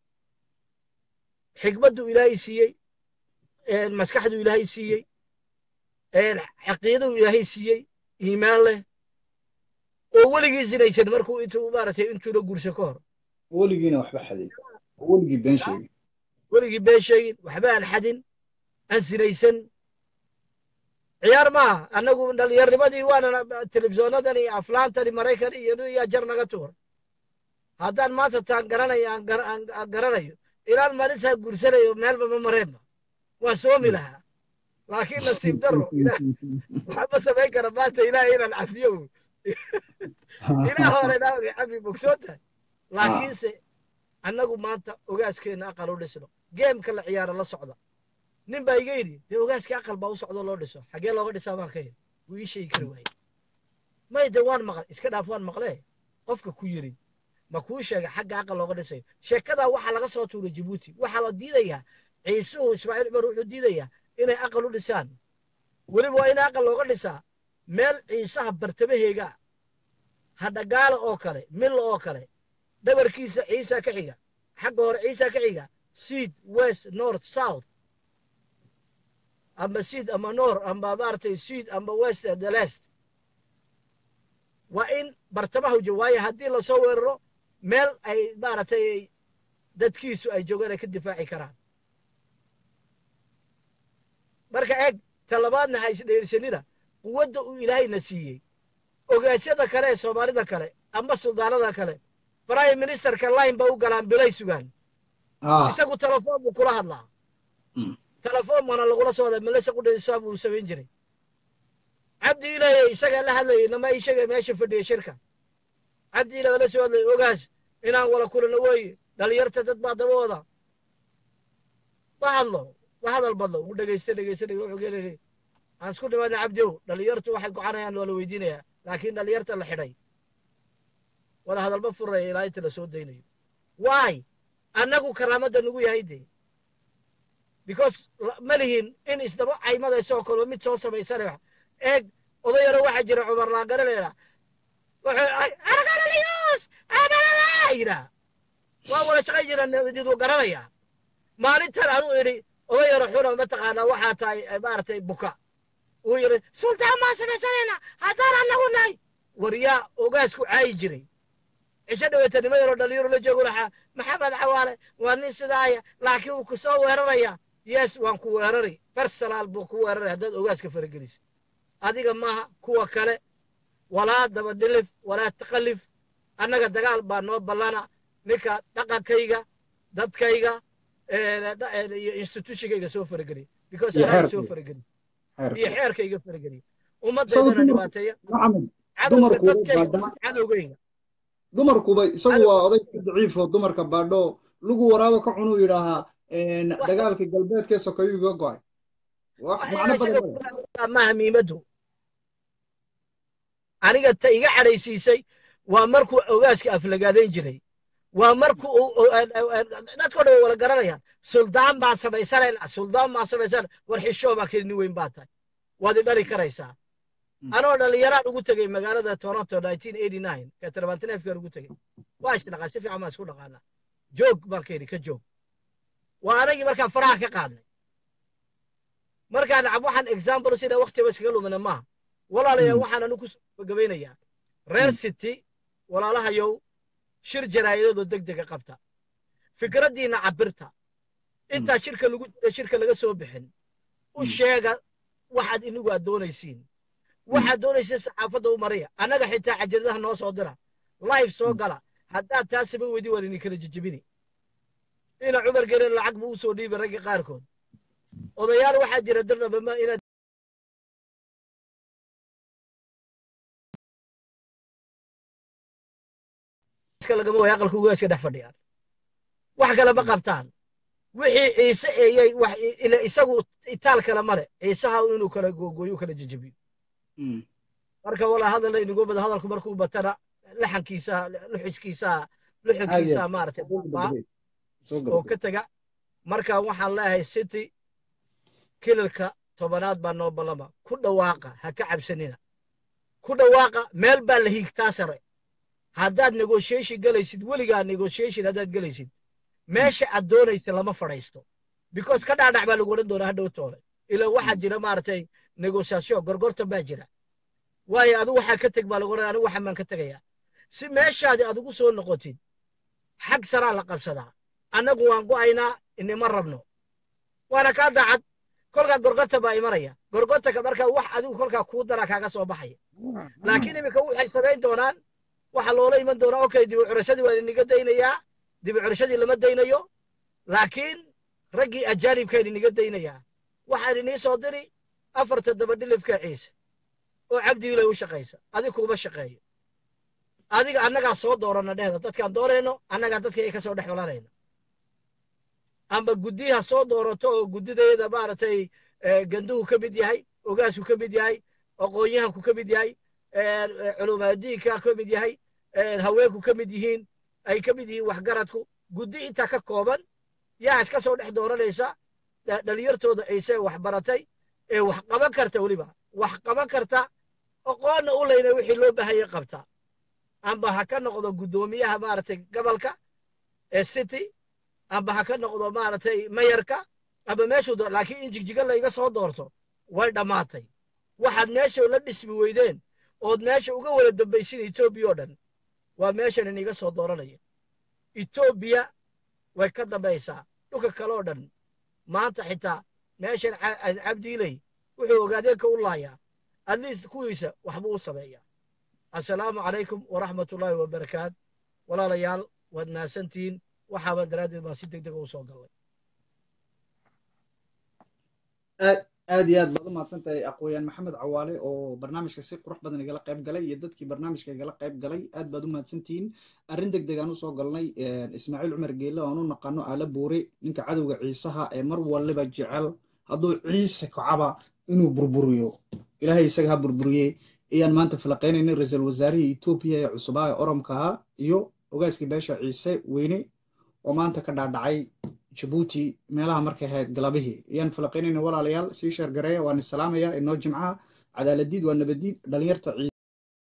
xikmadduu ilaahay siiyey maskaxduu ilaahay siiyey caqiidaduu ilaahay siiyey iimaan leh oo weligii sinaysan markuu intuu maaragtay intuuna guurso ka hor weligiina waxba xadin weligii been sheegin weligii been sheegin waxba aan xadin aan sinaysan ciyaar maaha annagu dhallinyarnimadii waana telefisoonadan iyo aflaantani maraykan iyo iyo jar naga tuur haddaan maanta taan garanayo aan garanayo ilaan maalintaa guursanayo meelba ma mareenba waan soomi lahaa laakiin nasiib daro waxba samayn kara maanta ilaahay inaan cafiyo ilaah hore inaan cafi bogsoon tahay laakiinse annagu maanta ogaaskeenna aqal u dhisno geemka la ciyaaro la socda nin baa iga yidhi dee ogaaskii aqal baa u socdo loo dhiso xaggee looga dhisaa baan ka yidhi wuu ii sheegi kari waaye may de waan maqlay iska dhaaf waan maqlee qofka ku yidhi ma kuu sheegay xagga aqal looga dhisayo sheekadaa waxaa laga soo tuuray jabuuti waxaa la diidayaa ciisuhu ismaaciil cumar wuxuu diidayaa inay aqal u dhisaan weliba waa in aqal looga dhisaa meel ciisaha bartamaheega hadhagaala oo kale milla oo kale dhabarkiisa ciisa ka xiga xagga hore ciisa ka xiga seed west north south ama seed ama nor ama maaragtay seed ama west the lest waa in bartamaha ujo waayo haddii lasoo weeraro meel ay maaragtay dadkiisu ay joogaan ay ka difaaci karaan marka eeg talabaadna ha isdheersanida quwadda uu ilaahayna siiyey ogaasyada kale ee soomaalida kale amba suldaanada kale prime ministerka line ba u galaan bilay sugaan isagu telefoon buu kula hadlaa telefoon mana lagula soo wadaa malese qudhaysaa buu samayn jiray cabdi ilaye isagaa la hadlayay nama ishaga meesha fadhiya shirka cabdi ilaga la soo hadlayay ogaas inaan wala kulano weeye dhalinyarta dad baa daba wada ma hadlo ma hadal badlo u dhegaysta dhegaysta dhegay wuxuu geelay aan isku dhimaadna cabdiow dhalinyartu waxay gocanayaan waa la weydiinayaa laakiin dhalinyarta la xidhay wala hadalba furaya ilaa inta la soo daynayo why annagu karaamadda nugu yahay dee because ma lihin in isdaba caymadayso kolba mid soo samaysana eeg odayaro waxaa jira cumar laangare leedaa wuxuu yidhaa waa wala shaqay jira nabadidu garanayaa maalintan anuu idhi odayaro xuna mataqaanaa waxaa tahay maaragtay buka uu yidhi sultaan maan samaysanayna haddaan annagu nahay waryaa ogaasku caayi jiray cisho dhaweetanimo yaroo dhalinyaro la joogo lahaa maxamed cawaale waa nin sidaaya laakiin wuu ku soo weeraraya yes waan ku weerari bersalaal buu ku weeraray haddaad ogaaska farageliso adiga maaha kuwa kale walaa dabadhilif walaa taqalif annaga dagaal baa noo ballana ninka dhaqankayga dadkayga iyo institutionkayga soo farageliya because anaa soo farageliya iyo xeerkayga farageliya ummaddaydana dhibaateeya cadowga dadkayga cadowgayga dumarkuba isagu waa oday daciifo dumarka baadho lugu waraabo ka cunuu yidhaahaa dagaalka galbeedkee sokeeyuu iga go'ay maaha miimadu aniga ta iga cadhaysiisay waa markuu ogaaska aflagaadayn jiray waa markuu dadkoo dhan way wala garanayaan suldaan baan samaysanayna suldaan baan samaysana war xishoo baa keli nin weyn baa tahay waad i dhali karaysaa anoo dhallinyaraan ugu tegey magaalada toronto ka tarabantineefkaan ugu tegey waa isdhaqaa si fiican baan isku dhaqaanaa joog baan ka yidhi ka joog waa anagii markaan faraha ka qaadnay markaan nacab waxaan example sida waktiba iskaga lumina maaha walaalayaal waxaan anu kusoo gabagabaynayaa reer city walaalahayow shir jaraa'idadoo deg dega qabta fikraddiinna cabirta intaa shirka lagu jira shirka laga soo bixin u sheega waxaad inigu aad doonaysiin waxaad doonaysiin saxaafadda u mariya annaga xitaa cajiradaha noo soo dira live soo gala haddaad taa samayn weydi waan idin kala jejebini ina cumar gelin lacag buu usoo dhiibay ragga qaarkood odayaal waxaa jira dirdhabama inaad lagama way aqalka ugaaska dhex fadhiyaan wax kale ma qabtaan wixii ciise eeyay wax isagu itaal kale male ciisaha inuu kala googooyo kala jejebiyo marka walaa hadal inigu bada hadalku markuu batana laxankiisa luxiskiisa luxinkiisa maaragtay oo ka tega marka waxaan leeyahay city kilalka tobanaad baa noo ballama ku dhawaaqa ha ka cabsanina ku dhawaaqa meel baa la hiigtaa sare haddaad negotiation galaysid weligaa negotiation haddaad galaysid meesha aad doonaysa lama fadhaysto because ka dhaadhac baa lagu odhan doonaa hadhow toole ilaa waxaa jira maaragtay negotiation gorgortan baa jira waayo adigu waxaa ka teg baa lagu odhan anigu waxaan baan ka tegayaa si meeshaadi adigu soo noqotid xag saraa la qabsadaa annagu waan go'aynaa inima rabno waana kaa daacad kolkaa gorgorta baa imanaya gorgortanka markaa wax adigu kolkaa kuu daraa kaaga soo baxaya laakiin iminka waxay samayn doonaan waxaa loola iman doonaa okay dibu curashadii waa idiniga daynayaa dibu curashadii lama daynayo laakiin raggii ajaanibkaa idiniga daynayaa waxaa idinii soo diri afarta dabadhilifka ciise oo cabdiilay u shaqaysa adig kuuma shaqeeyo adiga annagaa soo doorana dhehda dadkaan doonayno annagaa dadkayga ka soo dhex walanayna amba guddiha soo doorato oo guddideeda maaragtay ganduhu ka mid yahay ogaasku ka mid yahay aqoonyahanku ka mid yahay culumaadiinka ka mid yahay haweenku ka mid yihiin ay ka mid yihiin waxgaradku guddi intaa ka kooban yaa iska soo dhex dooranaysa dhalinyartooda ciise wax baratay ee wax qaban karta weliba wax qaban karta aqoonna u leyna wixii loo baahaya qabta amba ha ka noqdo guddoomiyaha maaragtay gobolka ee city amba ha ka noqdo maaragtay mayarka amba meeshuu doo laakiin in jigjiga layga soo doorto way dhammaatay waxaad meesha la dhismi weydeen ood meesha uga wada dambaysin etoobiya oo dhan waa meeshan iniga soo dooranaya etoobiya way ka dambaysaa dhulka kale oo dhan maanta xitaa meeshan cabdiiley wuxuu ogaadeenka u laayaa at least kuwiisa waxbuu u sameeyaa assalaamu calaykum waraxmat ullaahi wabarakaat walaalayaal waad mahadsantihiin waxaaba daraaddeed baan si deg dega u soo gallay aad aad iyo aad baad u mahadsan tahay aqooyaan maxamed cawaale oo barnaamijka si qurux badan igala qayb galay iyo dadkii barnaamijka igala qayb galay aad baad u mahadsantihiin arrin deg deg aan usoo galnay ismaaciil cumar geelle aan u naqano aala buure ninka cadowga ciisaha ee mar waliba jecel hadduu ciise kacaba inuu burburiyo ilaahay isaga ha burburiye ayaan maanta falaqaynaynay ra-iisul wasaarihii etoobiya ee cusubaa ee oromka ahaa iyo ogaaskii beesha ciise weyne oo maanta ka dhaadhacay jabuuti meelaha markay ahayd galabihii ayaan falaqaynayna walaalayaal sii sheergareeya waan isalaamaya inoo jimcaha cadaaladiid waa nabadiid dhalinyarta